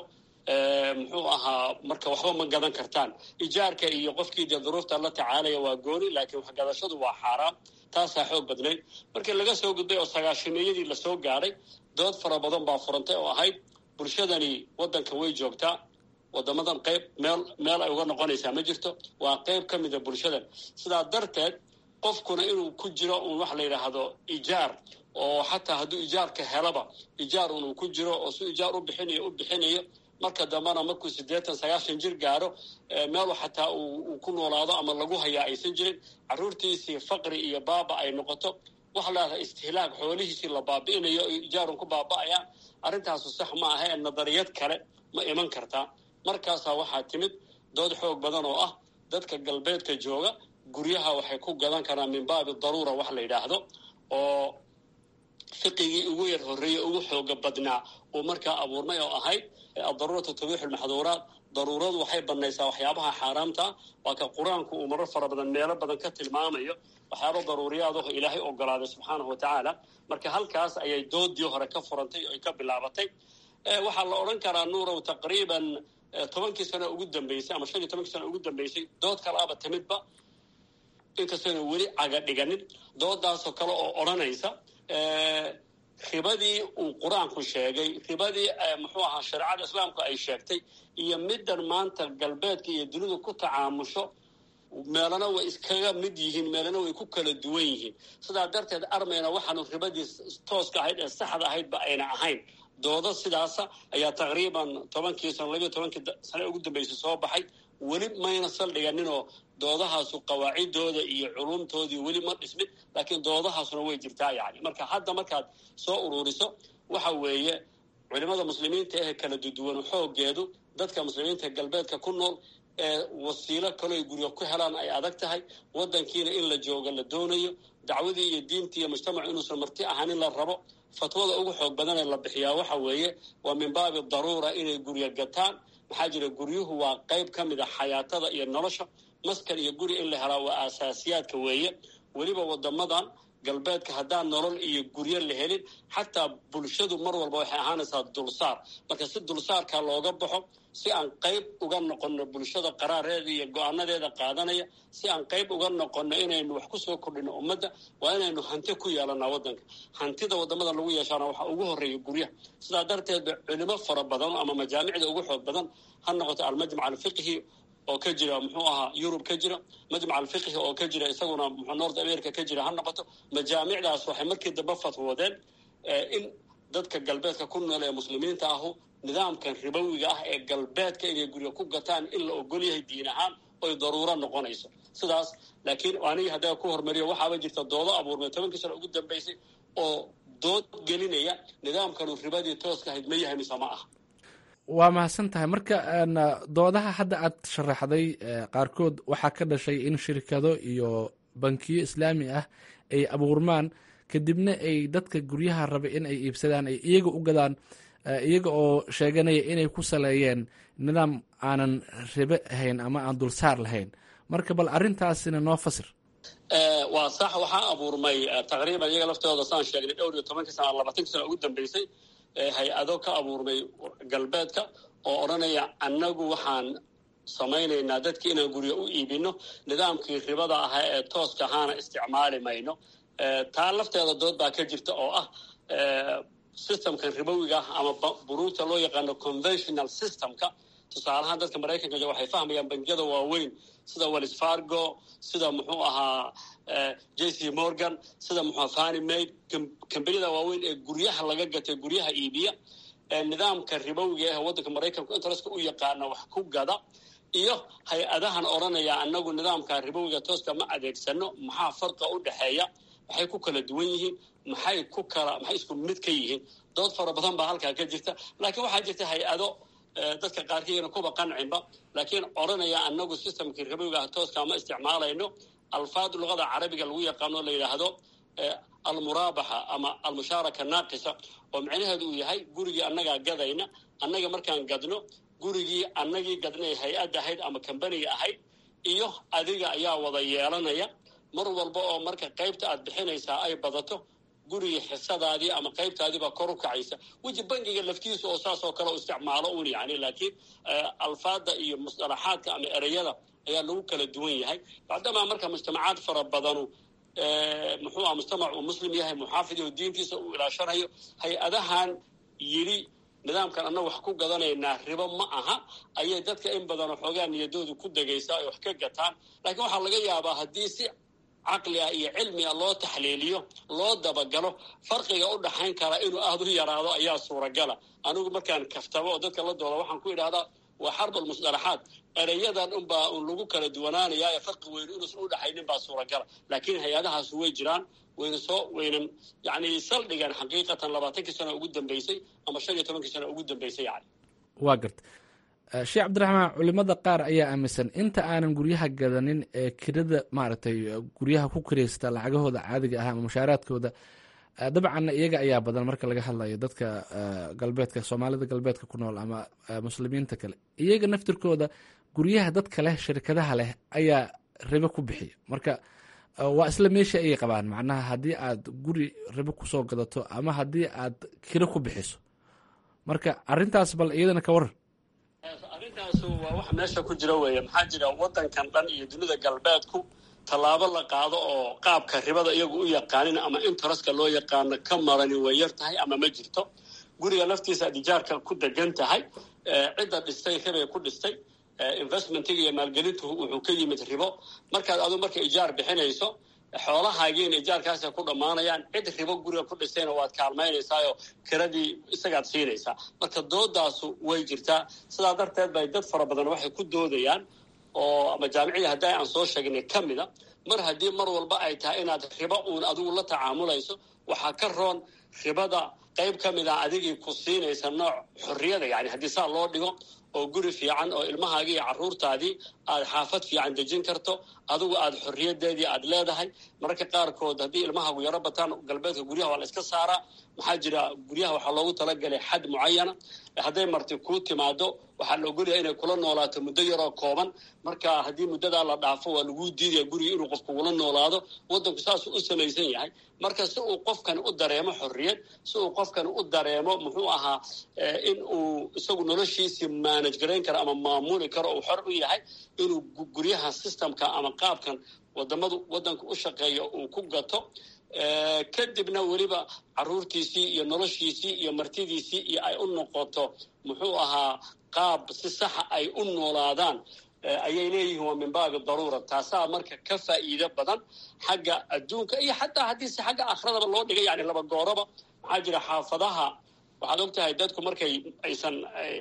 muxuu ahaa marka waxba ma gadan kartaan ijaarka iyo qofkii dee duruufta la tacaalaya waa gooni laakiin waxgadashadu waa xaaraam taasaa xoog badnayd markii laga soo gudbay oo sagaashameeyadii lasoo gaadhay dood fara badan baa furantay oo ahayd bulshadani waddanka way joogtaa wadamadan qayb meel meel ay uga noqonaysaa ma jirto waa qayb ka mida bulshadan sidaa darteed qofkuna inuu ku jiro uun waxa la yidhaahdo ijaar oo xataa hadduu ijaarka helaba ijaar un uu ku jiro oo si ijaar u bixinayo u bixinayo marka dambena markuu siddeetan sagaashan jir gaaro meelu xataa uu ku noolaado ama lagu hayaa aysan jirin carruurtiisii faqri iyo baaba ay noqoto waxa la yidhahdaa istihlaag xoolihiisii la baabi'inayo o ijaarun ku baaba'ayaan arrintaasu sax ma aha ee nadariyad kale ma iman kartaa markaasaa waxaa timid dood xoog badan oo ah dadka galbeedka jooga guryaha waxay ku gadan karaan min baabi daruura wax la yidhaahdo oo fiqigii ugu yar horreeyey ugu xooga badnaa uu markaa abuurmay oo ahayd adaruuratu tabiixu lmaxduuraat daruuradu waxay banaysaa waxyaabaha xaaraamta waa ka qur-aanku uu marar fara badan meelo badan ka tilmaamayo waxyaaba daruuriyaadaho ilaahay ogolaaday subxaanahu wa tacaala marka halkaas ayay doodii hore ka furantay oo ay ka bilaabatay waxaa la odhan karaa nuurow taqriiban tobankii sano ugu dambeysay ama shan iyo tobankii sano ugu dambeysay dood kalaaba timidba inkastayna weli caga dhiganin doodaasoo kale oo odhanaysa ribadii uu qur-aanku sheegay ribadii muxuu ahaa shareecada islaamku ay sheegtay iyo middan maanta galbeedka iyo dunidu ku tacaamusho meelana way iskaga mid yihiin meelana way ku kala duwan yihiin sidaa darteed armayna waxaanu ribadii tooska ahayd ee saxda ahaydba ayna ahayn doodo sidaasa ayaa taqriiban tobankii sano labiyo tobankii sane ugu dambeysay soo baxay weli mayna saldhiganinoo doodahaasu qawaacidooda iyo culumtoodii weli ma dhismin laakiin doodahaasuna way jirtaa yani marka hadda markaad soo ururiso waxa weeye culimada muslimiinta ee kala duduwan xoogeedu dadka muslimiinta galbeedka ku nool ee wasiilo kaloo ay guryo ku helaan ay adag tahay waddankiina in la joogo la doonayo dacwadii iyo diintii iyo mujtamacu inuusan marti ahanin la rabo fatwada ugu xoog badan ee la bixiyaa waxa weeye waa min baabi daruura inay guryo gataan maxaa jira guryuhu waa qayb ka mid a xayaatada iyo nolosha maskan iyo guri in la helaa waa aasaasiyaadka weeye weliba wadamadan galbeedka haddaan nolol iyo guryo la helin xataa bulshadu mar walba waxay ahaanaysaa dulsaar marka si dulsaarka looga baxo si aan qayb uga noqonno bulshada qaraareeda iyo go-aanadeeda qaadanaya si aan qayb uga noqonno inaynu wax kusoo kordhino ummadda waa inaynu hanti ku yeelanaa waddanka hantida wadamada lagu yeeshaana waxaa ugu horreeya guryaha sidaa darteed culimo fara badan ama majaamicda ugu xoog badan ha noqoto almajmac alfiqhi oo ka jira muxuu ahaa yurub ka jira majmac alfiqhi oo ka jira isaguna mxuu north america ka jira ha noqoto majaamicdaas waxay markii dambe fatwoodeen in dadka galbeedka ku nool ee muslimiinta ahu nidaamkan ribowiga ah ee galbeedka inay guryo ku gataan in la ogol yahay diin ahaan oy daruuro noqonayso sidaas laakiin aniga haddaa ku hormariyo waxaaba jirta doodo abuurmay tobankii sano ugu dambeysay oo dood gelinaya nidaamkanu ribadii tooska ahayd ma yahay mise ma ah waa mahadsan tahay marka doodaha hadda aad sharaxday qaarkood waxaa ka dhashay in shirkado iyo bankiyo islaami ah ay abuurmaan kadibna ay dadka guryaha raba in ay iibsadaan ay iyaga u gadaan iyaga oo sheeganaya inay ku saleeyeen nidaam aanan ribe ahayn ama aan dulsaar lahayn marka bal arrintaasina noo fasir waa sax waxaa abuurmay taqriiban iyaga laftooda saan sheegnay dhowr iyo tobankii sana labaatanki sana ugu dambeysay hay-ado ka abuurmay galbeedka oo odhanaya annagu waxaan samaynaynaa dadki inaan guryo u iibino nidaamkii ribada ahaa ee tooska ahaana isticmaali mayno taa lafteeda dood baa ka jirta oo ah systemkan ribowiga ah ama buruugta loo yaqaano conventional systemka tusaalahaan dadka maraykanka waxay fahmayaan bangiyada waaweyn sida wells fargo sida muxuu ahaa j c morgan sida muxua fani maid kambaniyada waaweyn ee guryaha laga gatay guryaha iibiya nidaamka ribowiga ah waddanka maraykanku interestka u yaqaana wax ku gada iyo hay-adahan odhanaya annagu nidaamka ribowiga tooska ma adeegsano maxaa farqa u dhexeeya maxay ku kala duwan yihiin maxay ku kala maxay isku mid ka yihiin dood fara badan baa halkaa ka jirta laakiin waxaa jirta hay-ado dadka qaarkiina kuba qancinba laakiin odhanaya annagu systemkii ribowiga ah tooska ma isticmaalayno alfaad luqada carabiga lagu yaqaano la yidhaahdo almuraabaxa ama almushaaraka naaqisa oo micnaheedu uu yahay gurigii annagaa gadayna annaga markaan gadno gurigii annagii gadnay hay-ad ahayd ama kambaniga ahayd iyo adiga ayaa wada yeelanaya mar walba oo marka qaybta aad bixinaysaa ay badato gurigii xisadaadii ama qaybtaadiibaa kor u kacaysa weji bangiga laftiisa oo saas oo kale u isticmaalo un yani laakiin alfaada iyo musطalaxaadka ama ereyada ayaa lagu kala duwan yahay bacdamaa marka mujtamacaad fara badanu muxuu ah mujtamac uu muslim yahay muxaafid oo diintiisa uu ilaashanayo hay-adahan yidhi nidaamkan annaga wax ku gadanaynaa ribo ma aha ayay dadka in badanoo xoogaa niyadoodu ku degaysaa ay wax ka gataan laakiin waxaa laga yaabaa haddii si caqli ah iyo cilmi ah loo taxliiliyo loo dabagalo farqiga u dhaxayn kara inuu aada u yaraado ayaa suuragala anigu markaan kaftabo oo dadka la dooda waxaan ku idhahdaa waa xarbal musdalaxaad ereyadan unbaa un lagu kala duwanaanayaa ee farqi weyn inuusan u dhaxaynin baa suuragala laakiin hay-adahaas way jiraan wayna soo waynan yani saldhigan xaqiiqatan labaatankii sano ugu dambeysay ama shan iyo tobankii sano ugu dambeysay yani waa garta sheekh cabdiraxmaan culimada qaar ayaa aaminsan inta aanan guryaha gadanin ee kirada maaragtay guryaha ku kiraysta lacagahooda caadiga ah ama mushaaraadkooda dabcanna iyaga ayaa badan marka laga hadlayo dadka galbeedka soomaalida galbeedka ku nool ama muslimiinta kale iyaga naftirkooda guryaha dadka leh shirkadaha leh ayaa ribo ku bixiya marka waa isla meesha ayay qabaan macnaha haddii aad guri ribo kusoo gadato ama haddii aad kiro ku bixiso marka arintaas bal iyadana ka waran arrintaasu waa wax meesha ku jira weeye maxaa jira waddankan dhan iyo dunida galbeedku tallaabo la qaado oo qaabka ribada iyagu u yaqaanin ama interestka loo yaqaano ka marani way yar tahay ama ma jirto guriga laftiisa ad ijaarka ku degan tahay cidda dhistay ribay ku dhistay investmentiga iyo maalgelintu wuxuu ka yimid ribo markaad adu marka ijaar bixinayso xoolahaagiina ijaarkaasa ku dhammaanayaan cid ribo guriga ku dhistayna waad kaalmaynaysaayo kiradii isagaad siinaysaa marka doodaasu way jirtaa sidaa darteed bay dad fara badan waxay ku doodayaan oo ama jaamicadii haddi aan soo sheegnay ka mida mar haddii mar walba ay tahay inaad ribo uun adigu la tacaamulayso waxaa ka roon ribada qayb ka mid a adigii ku siinaysa nooc xorriyada yani haddii saa loo dhigo oo guri fiican oo ilmahaagii iyo carruurtaadii aada xaafad fiican dejin karto adigu aada xorriyadeedii aada leedahay mararka qaarkood haddii ilmahaagu yaro bataan galbeedka guryaha waa la iska saaraa maxaa jira guryaha waxaa loogu talagalay xad mucayana hadday marti kuu timaado waxaa la ogolyahay inay kula noolaato muddo yaroo kooban marka haddii muddadaa la dhaafo waa laguu diidaya guriga inuu qofku ula noolaado waddanku saasuu u samaysan yahay marka si uu qofkani u dareemo xorriyad si uu qofkani u dareemo muxuu ahaa in uu isagu noloshiisii manage garayn karo ama maamuli karo uu xor u yahay inuu guryaha systemka ama qaabkan wadamadu waddanka u shaqeeya uu ku gato kadibna weliba caruurtiisii iyo noloshiisii iyo martidiisii iyo ay u noqoto muxuu ahaa qaab si saxa ay u noolaadaan ayay leeyihiin waa min baabi daruura taasaa marka ka faa'iido badan xagga adduunka iyo xataa haddii si xagga akhradaba loo dhigay yani laba gooraba maxaa jira xaafadaha waxaad og tahay dadku markay aysan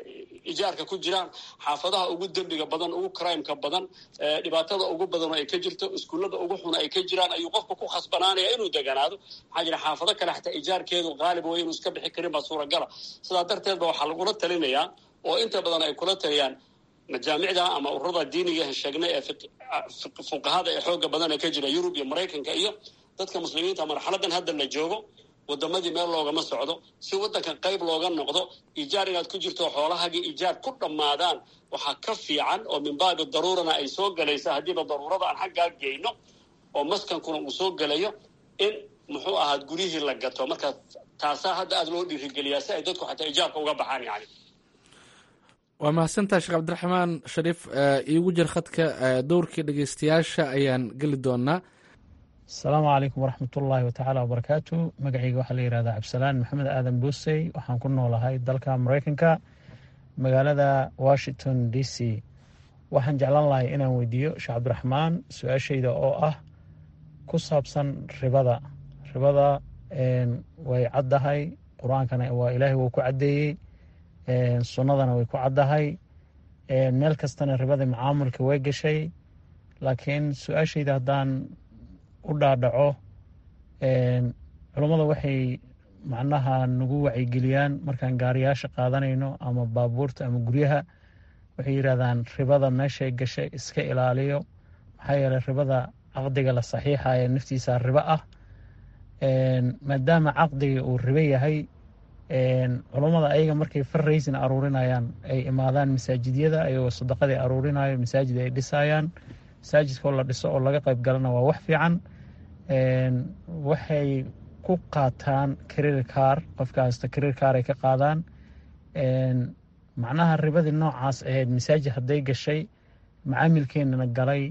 ijaarka ku jiraan xaafadaha ugu dembiga badan ugu crimeka badan dhibaatada ugu badan oo ay ka jirto iskuullada ugu xun ay ka jiraan ayuu qofka ku khasbanaanaya inuu deganaado maxaa jira xaafado kale xataa ijaarkeedu qaalib way inuu iska bixi karin baa suuragala sidaa darteed ba waxaa lagula talinayaa oo inta badan ay kula taliyaan majaamicda ama ururada diiniga sheegnay ee fuqahada ee xooga badan ee ka jira yurub iyo maraykanka iyo dadka muslimiinta marxaladan hadda la joogo wadamadii meel loogama socdo si wadankan qayb looga noqdo ijaar inaad ku jirto xoolahagii ijaar ku dhammaadaan waxaa ka fiican oo min baabi daruurana ay soo gelaysa haddiiba daruurada aan xaggaa geyno oo maskankuna uu soo gelayo in muxuu ahaad guryihii la gato marka taasaa hadda aada loo dhiirigeliyaa si ay dadku xataa ijaarka uga baxaan yani waa mahadsantaha sheekh cabdiraxmaan shariif iigu jir khadka dowrkii dhegeystayaasha ayaan geli doonaa asalaamu calaykum waraxmat ullaahi watacaala wabarakaatu magacayga waxaa la yihahdaa cabdisalaan maxamed aadan buusey waxaan ku noolahay dalka maraykanka magaalada washington d c waxaan jeclaan lahay inaan weydiiyo sheekh cabdiraxmaan su-aashayda oo ah ku saabsan ribada ribada way caddahay qur-aankana waa ilaahay wuu ku caddeeyey sunnadana way ku caddahay meel kastana ribada macaamulka way gashay laakiin su-aashayda haddaan u dhaadhaco culummada waxay macnaha nagu wacyigeliyaan markaan gaariyaasha qaadanayno ama baabuurta ama guryaha waxay yidhahdaan ribada meeshay gashay iska ilaaliyo maxaa yeeley ribada caqdiga la saxiixaya naftiisa ribo ah maadaama caqdiga uu ribo yahay culummada ayaga markay farraysin aruurinayaan ay imaadaan masaajidyada ayagoo sadaqadii aruurinayo masaajid ay dhisayaan masaajidkoo la dhiso oo laga qayb galana waa wax fiican waxay ku qaataan career car qofka hasta career car ay ka qaadaan macnaha ribadii noocaas ahayd masaajid hadday gashay macaamilkeenana galay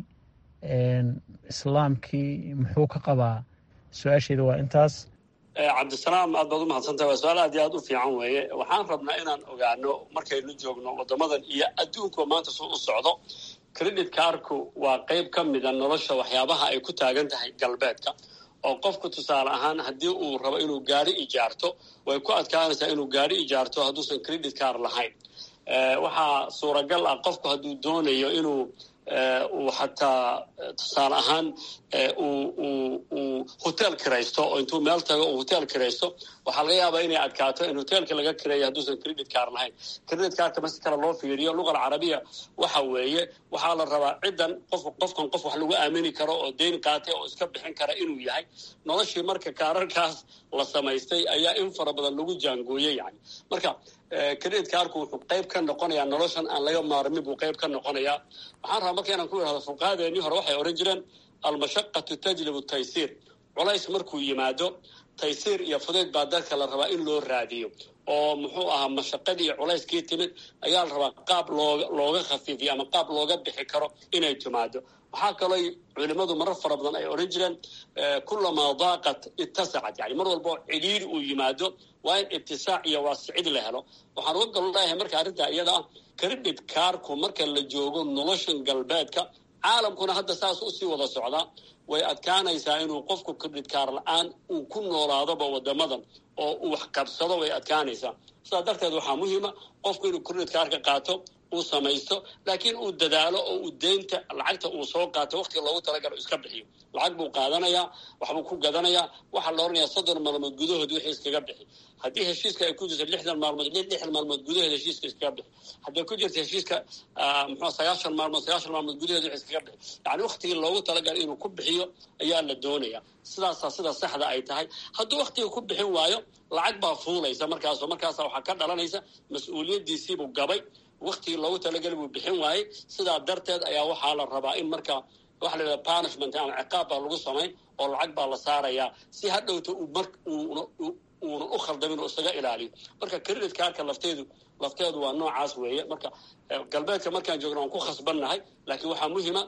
islaamkii muxuu ka qabaa su-aasheeda waa intaas cabdisalaam aad baad u mahadsantahay waa su-aal aad iyo aad u fiican weeye waxaan rabnaa inaan ogaano markaynu joogno waddamadan iyo adduunku maanta suu u socdo credit carku waa qayb ka mida nolosha waxyaabaha ay ku taagan tahay galbeedka oo qofku tusaale ahaan haddii uu rabo inuu gaari ijaarto way ku adkaanaysaa inuu gaari ijaarto hadduusan credit car lahayn waxaa suuragal ah qofku hadduu doonayo inuu uu xataa tusaale ahaan uu hotel kiraysto oo intuu meel tago uu hotel kiraysto waxaa laga yaabaa inay adkaato in hotelka laga kireeyo hadduusan credit car lahayn credit carka masi kale loo fiiriyo luqa alcarabiya waxa weeye waxaa la rabaa ciddan qof qofkan qof wax lagu aamini karo oo deyn qaatay oo iska bixin kara inuu yahay noloshii marka kaararkaas la samaystay ayaa in fara badan lagu jaangooyey yani marka credit carku wuxuu qayb ka noqonayaa noloshan aan laga maarmin buu qayb ka noqonayaa waxaan rabaa marka inaan ku idhahdo fuqahadeennii hore waxay odhan jireen almashaqatu tajlibu taysiir culays markuu yimaado taysiir iyo fudayd baa dadka la rabaa in loo raadiyo oo muxuu ahaa mashaqadii iyo culayskii timid ayaa la rabaa qaab looga looga khafiifiyo ama qaab looga bixi karo inay timaado waxaa kaloo culimadu marar fara badan ay odhan jireen kulamaa daaqat ittasacat yani mar walbao cidhiiri uu yimaado waa in ibtisaac iyo waasicid la helo waxaan uga gol leeyahay marka arrintaa iyada ah credit carku marka la joogo noloshan galbeedka caalamkuna hadda saas usii wada socdaa way adkaanaysaa inuu qofku credit car la-aan uu ku noolaadoba wadamadan oo uu wax qabsado way adkaanaysaa sidaas darteed waxaa muhiima qofku inuu credit carka qaato uu samaysto laakiin uu dadaalo oo uu deynta lacagta uu soo qaato waqtiga loogu talagalo iska bixiyo lacag buu qaadanayaa waxbuu ku gadanayaa waxaa la odhanayaa soddon maalmood gudahood wixii iskaga bixi haddii heshiiska ay ku jirto lixdan maalmood lixdan maalmood gudaheed heshiiska iskaga bixi hadday ku jirto heshiiska muxua sagaashan maalmood sagaashan maalmood gudaheed wixii iskaga bixi yacni waqtigii loogu talagalo inuu ku bixiyo ayaa la doonaya sidaasaa sida saxda ay tahay hadduu waqtiga ku bixin waayo lacag baa fuulaysa markaasoo markaasa waxaa ka dhalanaysa mas-uuliyaddiisiibuu gabay waktigii loogu talagali buu bixin waayey sidaa darteed ayaa waxaa la rabaa in marka waxa la yidhaha punishment ama ciqaab baa lagu samayn oo lacag baa la saarayaa si hadhowta uu mar uuna uunan u khaldamin oo isaga ilaaliyo marka credit carka lafteedu lafteedu waa noocaas weeye marka galbeedka markaan joogno waan ku khasbannahay laakiin waxaa muhima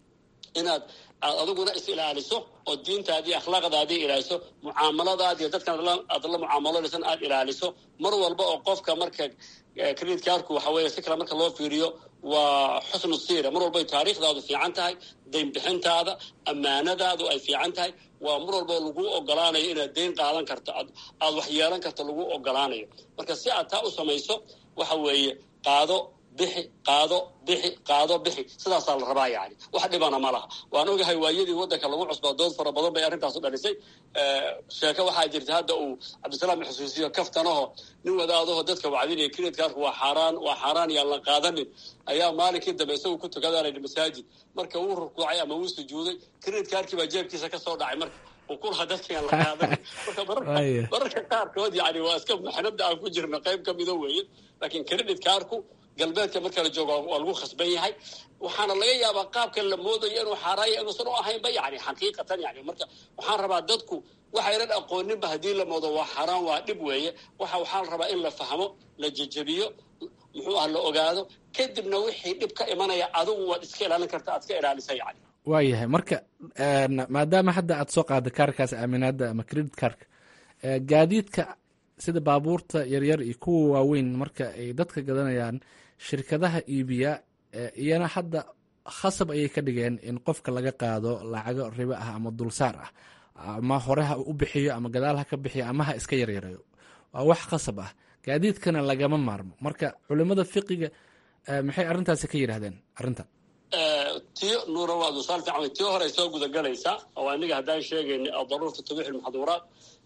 inaad aad adiguna is ilaaliso oo diintaadii akhlaaqdaadii ilaaliso mucaamaladaadiiyo dadkan aad la mucaamaloonaysan aad ilaaliso mar walba oo qofka marka credit carku waxa weeye si kale marka loo fiiriyo waa xusnu siira mar walba ay taariikhdaadu fiican tahay dayn bixintaada ammaanadaadu ay fiican tahay waa mar walba lagu ogolaanayo inaad deyn qaadan karto aad aad wax yeelan karto lagu ogolaanayo marka si aad taa u samayso waxa weeye qaado bixi qaado bixi qaado bixi sidaasaa la rabaa yani wax dhibana ma laha waan ogahay waayadii waddanka lagu cusbaa dood fara badan bay arrintaasu dhalisay sheeko waxaa jirta hadda uu cabdisalaam xusuusiyo kaftanaho nin wadaadaho dadka wacdinaya kiredkaarku waa xaaraan waa xaaraan yaan la qaadanin ayaa maalinkii dambe isagu ku tukadaanay masaajid marka wuu rukuucay ama wuu sujuuday kiredkaarkii baa jeebkiisa ka soo dhacay marka ukulaha dadkayaan la qaadanin marka mararka qaarkood yani waa iska maxnada aan ku jirno qayb ka mido weeye laakiin creditkaarku galbeedka marka la joogo waa lagu khasban yahay waxaana laga yaabaa qaabka la moodayo inuu xaaraaya inuusan u ahaynba yani xaqiiqatan yani marka waxaan rabaa dadku waxaynan aqooninba haddii la moodo waa xaaraan waa dhib weeye waxa waxaa la rabaa in la fahmo la jejebiyo muxuu ah la ogaado kadibna wixii dhib ka imanaya adigu waad iska ilaalin karta aad iska ilaalisa yani waayahay marka maadaama hadda aad soo qaada kaarkaas aaminaada ama credit kaarka gaadiidka sida baabuurta yaryar iyo kuwa waaweyn marka ay dadka gadanayaan shirkadaha iibiya iyana hadda khasab ayay ka dhigeen in qofka laga qaado lacago ribo ah ama dulsaar ah ama hore ha u bixiyo ama gadaal ha ka bixiyo ama ha iska yaryareeyo waa wax khasab ah gaadiidkana lagama maarmo marka culimada fiqiga maxay arrintaasi ka yidhaahdeen arrintan tiyo nuura waa dusaal fiican tiyo hore soo gudagelaysaa oo aniga haddaan sheegayna daruurta tabiix ilmaxduuraat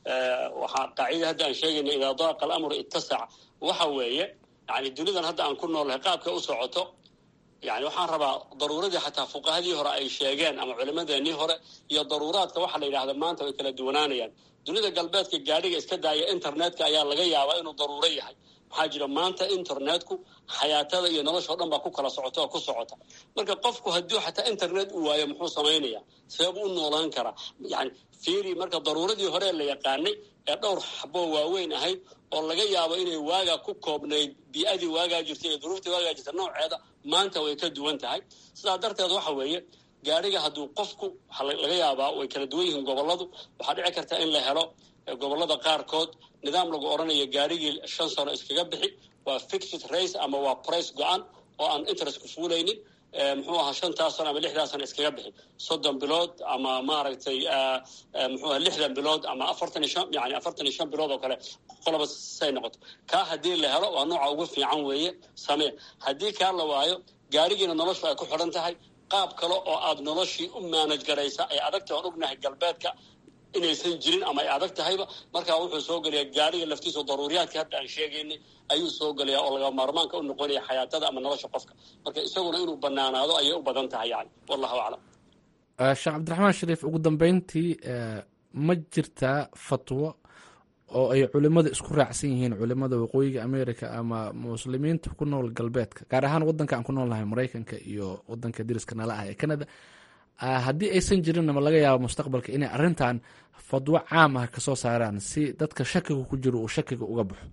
waxaa qaacida hadda aan sheegayna idaa daaqa alamru ittasac waxa weeye yani dunidan hadda aan ku noolahay qaabka u socoto yani waxaan rabaa daruuradii xataa fuqahadii hore ay sheegeen ama culimadeenii hore iyo daruuraadka waxaa la yidhahda maanta way kala duwanaanayaan dunida galbeedka gaadhiga iska daaya internetka ayaa laga yaabaa inuu daruuro yahay maxaa jira maanta internetku xayaatada iyo nolosha o dhan baa ku kala socota oo ku socota marka qofku hadduu xataa internet u waayo muxuu samaynaya seebuu u noolaan karaa yani fiiri marka daruuradii hore la yaqaanay ee dhowr xaboo waaweyn ahayd oo laga yaabo inay waagaa ku koobnayd bii-adii waagaa jirtay iyo duruuftii waagaa jirta nooceeda maanta way ka duwan tahay sidaa darteed waxa weeye gaadhiga hadduu qofku waxaa laga yaabaa way kala duwan yihiin gobolladu waxaa dhici karta in la helo gobollada qaarkood nidaam lagu odhanayo gaadhigii shan sano iskaga bixi waa fixed race ama waa price go-an oo aan interestku fuulaynin muxuu ahaa shantaas sano ama lixdaas sano iskaga bixi soddon bilood ama maaragtay muxuu aha lixdan bilood ama afartan iyo shan yani afartan iyo shan bilood oo kale qoloba say noqoto kaa haddii la helo waa nooca ugu fiican weeye samee haddii kaa la waayo gaadhigiina noloshu ay ku xidhan tahay qaab kale oo aada noloshii u maanaj garaysa ay adagta aan ognahay galbeedka inaysan jirin ama ay adag tahayba markaa wuxuu soo gelayaa gaadhiga laftiisa daruuriyaadka hadda aan sheegaynay ayuu soo gelayaa oo laga maarmaanka u noqonaya xayaatada ama nolosha qofka marka isaguna inuu banaanaado ayay u badan tahay yani wallahu aclam sheekh cabdiraxmaan shariif ugu dambeyntii ma jirtaa fatwo oo ay culimada isku raacsan yihiin culimada waqooyiga america ama muslimiinta ku nool galbeedka gaar ahaan wadanka aan ku noolnahay maraykanka iyo wadanka dariska nala ah ee canada haddii aysan jirinna ma laga yaabo mustaqbalka inay arrintan fadwo caam ah kasoo saaraan si dadka shakiga ku jiro uu shakiga uga baxo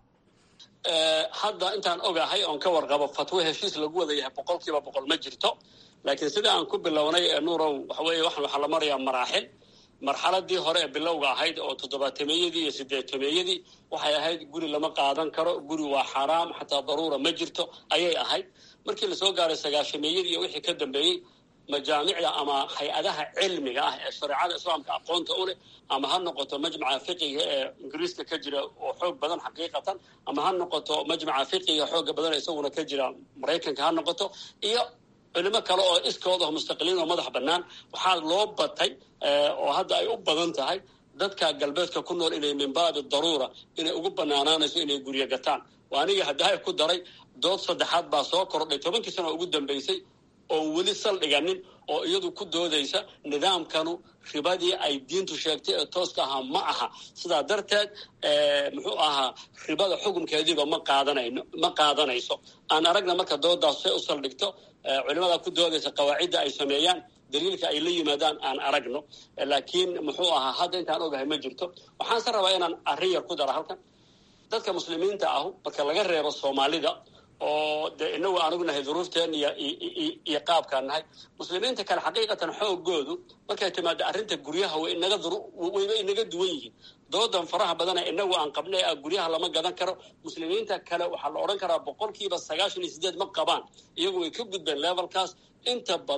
hadda intaan ogahay oon ka warqabo fatwo heshiis lagu wada yahay boqol kiiba boqol ma jirto laakiin sida aan ku bilownay nuurow waxa weeye waxan waxaa la marayaa maraaxil marxaladii hore ee bilowga ahayd oo toddobaatameyadii iyo sideetameeyadii waxay ahayd guri lama qaadan karo guri waa xaraam xataa daruura ma jirto ayay ahayd markii lasoo gaaray sagaashameeyadii iyo wixii ka dambeeyey majaamicda ama hay-adaha cilmiga ah ee shareecada islaamka aqoonta u leh ama ha noqoto majmaca fiqiga ee ingiriiska ka jira oo xoog badan xaqiiqatan ama ha noqoto majmaca fiqiga xooga badan isaguna ka jira maraykanka ha noqoto iyo culimo kale oo iskooda mustaqiliin oo madax bannaan waxaa loo batay oo hadda ay u badan tahay dadka galbeedka ku nool inay min baabi daruura inay ugu banaanaanayso inay guryo gataan oo aniga haddahay ku daray dood saddexaad baa soo kordhay tobankii sano ugu dambeysay oon weli saldhiganin oo iyadu ku doodaysa nidaamkanu ribadii ay diintu sheegtay ee tooska ahaa ma aha sidaa darteed muxuu ahaa ribada xukunkeediiba ma qaadanayno ma qaadanayso aan aragna marka doodaas say u saldhigto culimada ku doodaysa qawaacidda ay sameeyaan daliilka ay la yimaadaan aan aragno laakiin muxuu ahaa hadda intaan ogahay ma jirto waxaanse rabaa inaan arrin yar ku dara halkan dadka muslimiinta ahu marka laga reebo soomaalida oo de inagu aan ognahay duruufteen iyo iyo qaabkaan nahay muslimiinta kale xaqiiqatan xoogoodu markay timaado arrinta guryaha way inaga wayba inaga duwan yihiin doodan faraha badana inagu aan qabnay ah guryaha lama gadan karo muslimiinta kale waxaa la odhan karaa boqolkiiba sagaashan iyo sideed ma qabaan iyagu way ka gudbeen levelkaas inta badan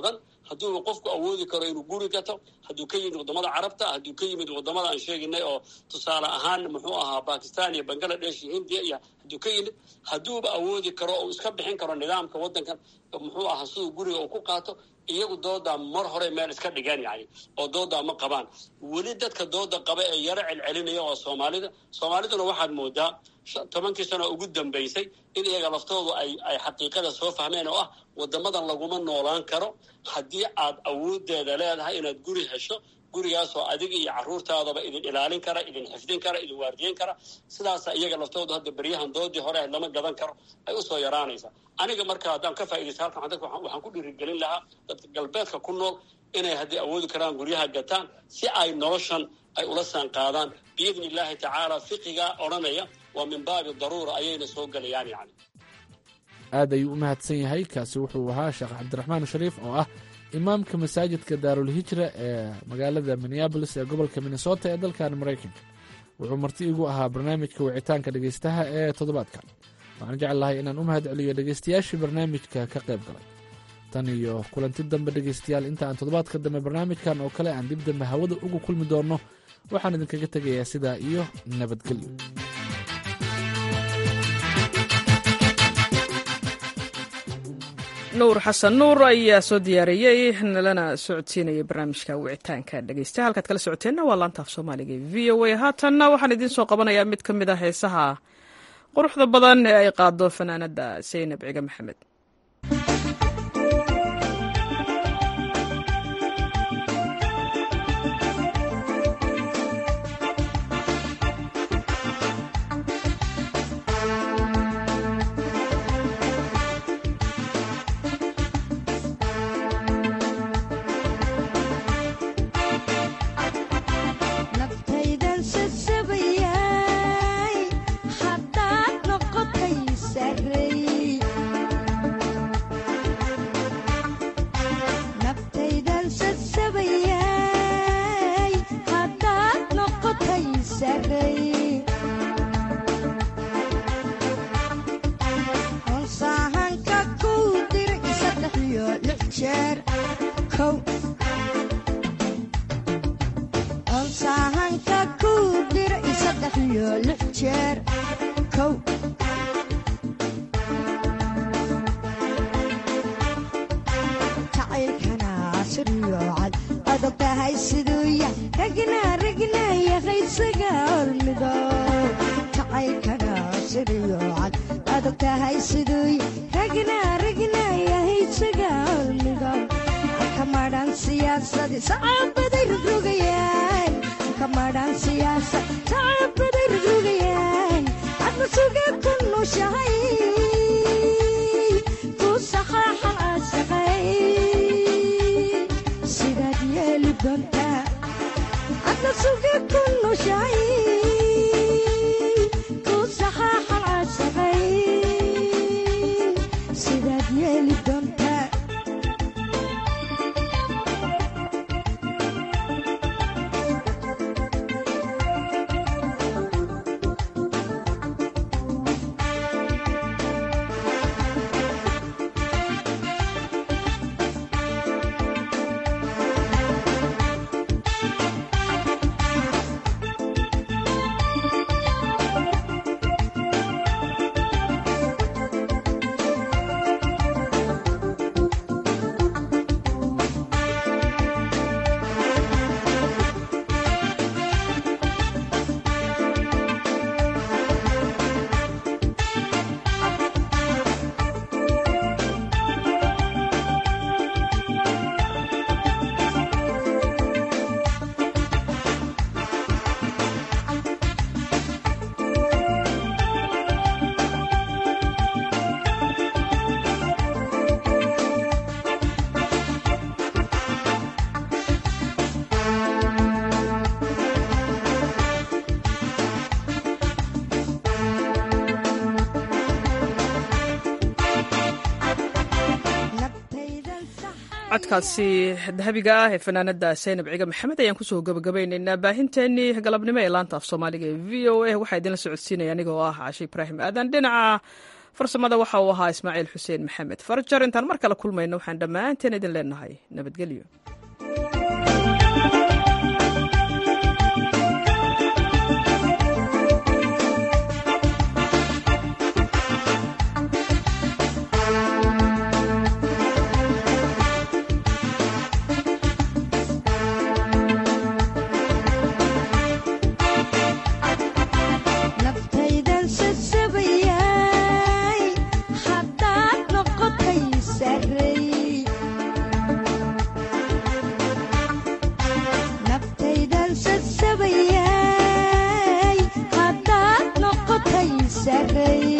hadduu qofku awoodi karo inuu guri gato hadduu ka yimid waddamada carabta hadduu ka yimid waddamada aan sheeginay oo tusaale ahaan muxuu ahaa bakistan iyo bangaladesh iyo hindiya iyo hadduu ka yimid hadduuba awoodi karo oo iska bixin karo nidaamka waddankan muxuu ahaa siduu guriga uu ku qaato iyagu doodaa mar hore meel iska dhigeen yani oo doodaa ma qabaan weli dadka dooda qaba ee yaro celcelinaya waa soomaalida soomaaliduna waxaad moodaa tobankii sano ugu dambaysay in iyaga laftoodu ay ay xaqiiqada soo fahmeen oo ah waddamadan laguma noolaan karo haddii aad awoodeeda leedahay inaad guri hesho gurigaasoo adiga iyo carruurtaadaba idin ilaalin kara idin xifdin kara idin waardiyen kara sidaasa iyaga laftoodu hadda beryahan doodii hore lama gadan karo ay usoo yaraanaysa aniga marka haddaan ka faa'idaysta halkan dadka waxaan ku dhiirigelin lahaa dadka galbeedka ku nool inay haddii awoodi karaan guryaha gataan si ay noloshan ay ula saan qaadaan biidni illaahi tacaala fiqiga odhanaya waa min baabi daruura ayayna soo gelayaan yani aad ayuu u mahadsan yahay kaasi wuxuu ahaa sheekh cabdiraxmaan shariif oo ah imaamka masaajidka daarulhijra ee magaalada minneabolis ee gobolka minnesota ee dalkan maraykanka wuxuu marti igu ahaa barnaamijka wicitaanka dhegaystaha ee toddobaadkan waxaan jecel lahay inaan u mahad celiyo dhegaystayaashii barnaamijka ka qayb galay tan iyo kulanti dambe dhegaystayaal inta aan toddobaadka dambe barnaamijkan oo kale aan dib dambe hawada ugu kulmi doonno waxaan idinkaga tegayaa sidaa iyo nabadgelyo nuur xasan nuur ayaa soo diyaariyey nalana socodsiinayay barnaamijka wicitaanka dhegeysta halkaad kala socoteenna waa laanta af soomaaliga e v o a haatanna waxaan idiin soo qabanayaa mid ka mid ah heesaha quruxda badan ee ay qaado fanaanada saynab ciga maxamed codkaasi dahabiga ah ee fanaanada saynab ciga maxamed ayaan kusoo gabagabaynaynaa baahinteenii galabnimo ee laanta af soomaaliga ee v o a waxaa idinla socodsiinaya anigoo ah cashe ibraahim aadan dhinaca farsamada waxa uu ahaa ismaaciil xuseen maxamed farjar intaan mar kale kulmayno waxaan dhammaanteen idin leenahay nabadgelyo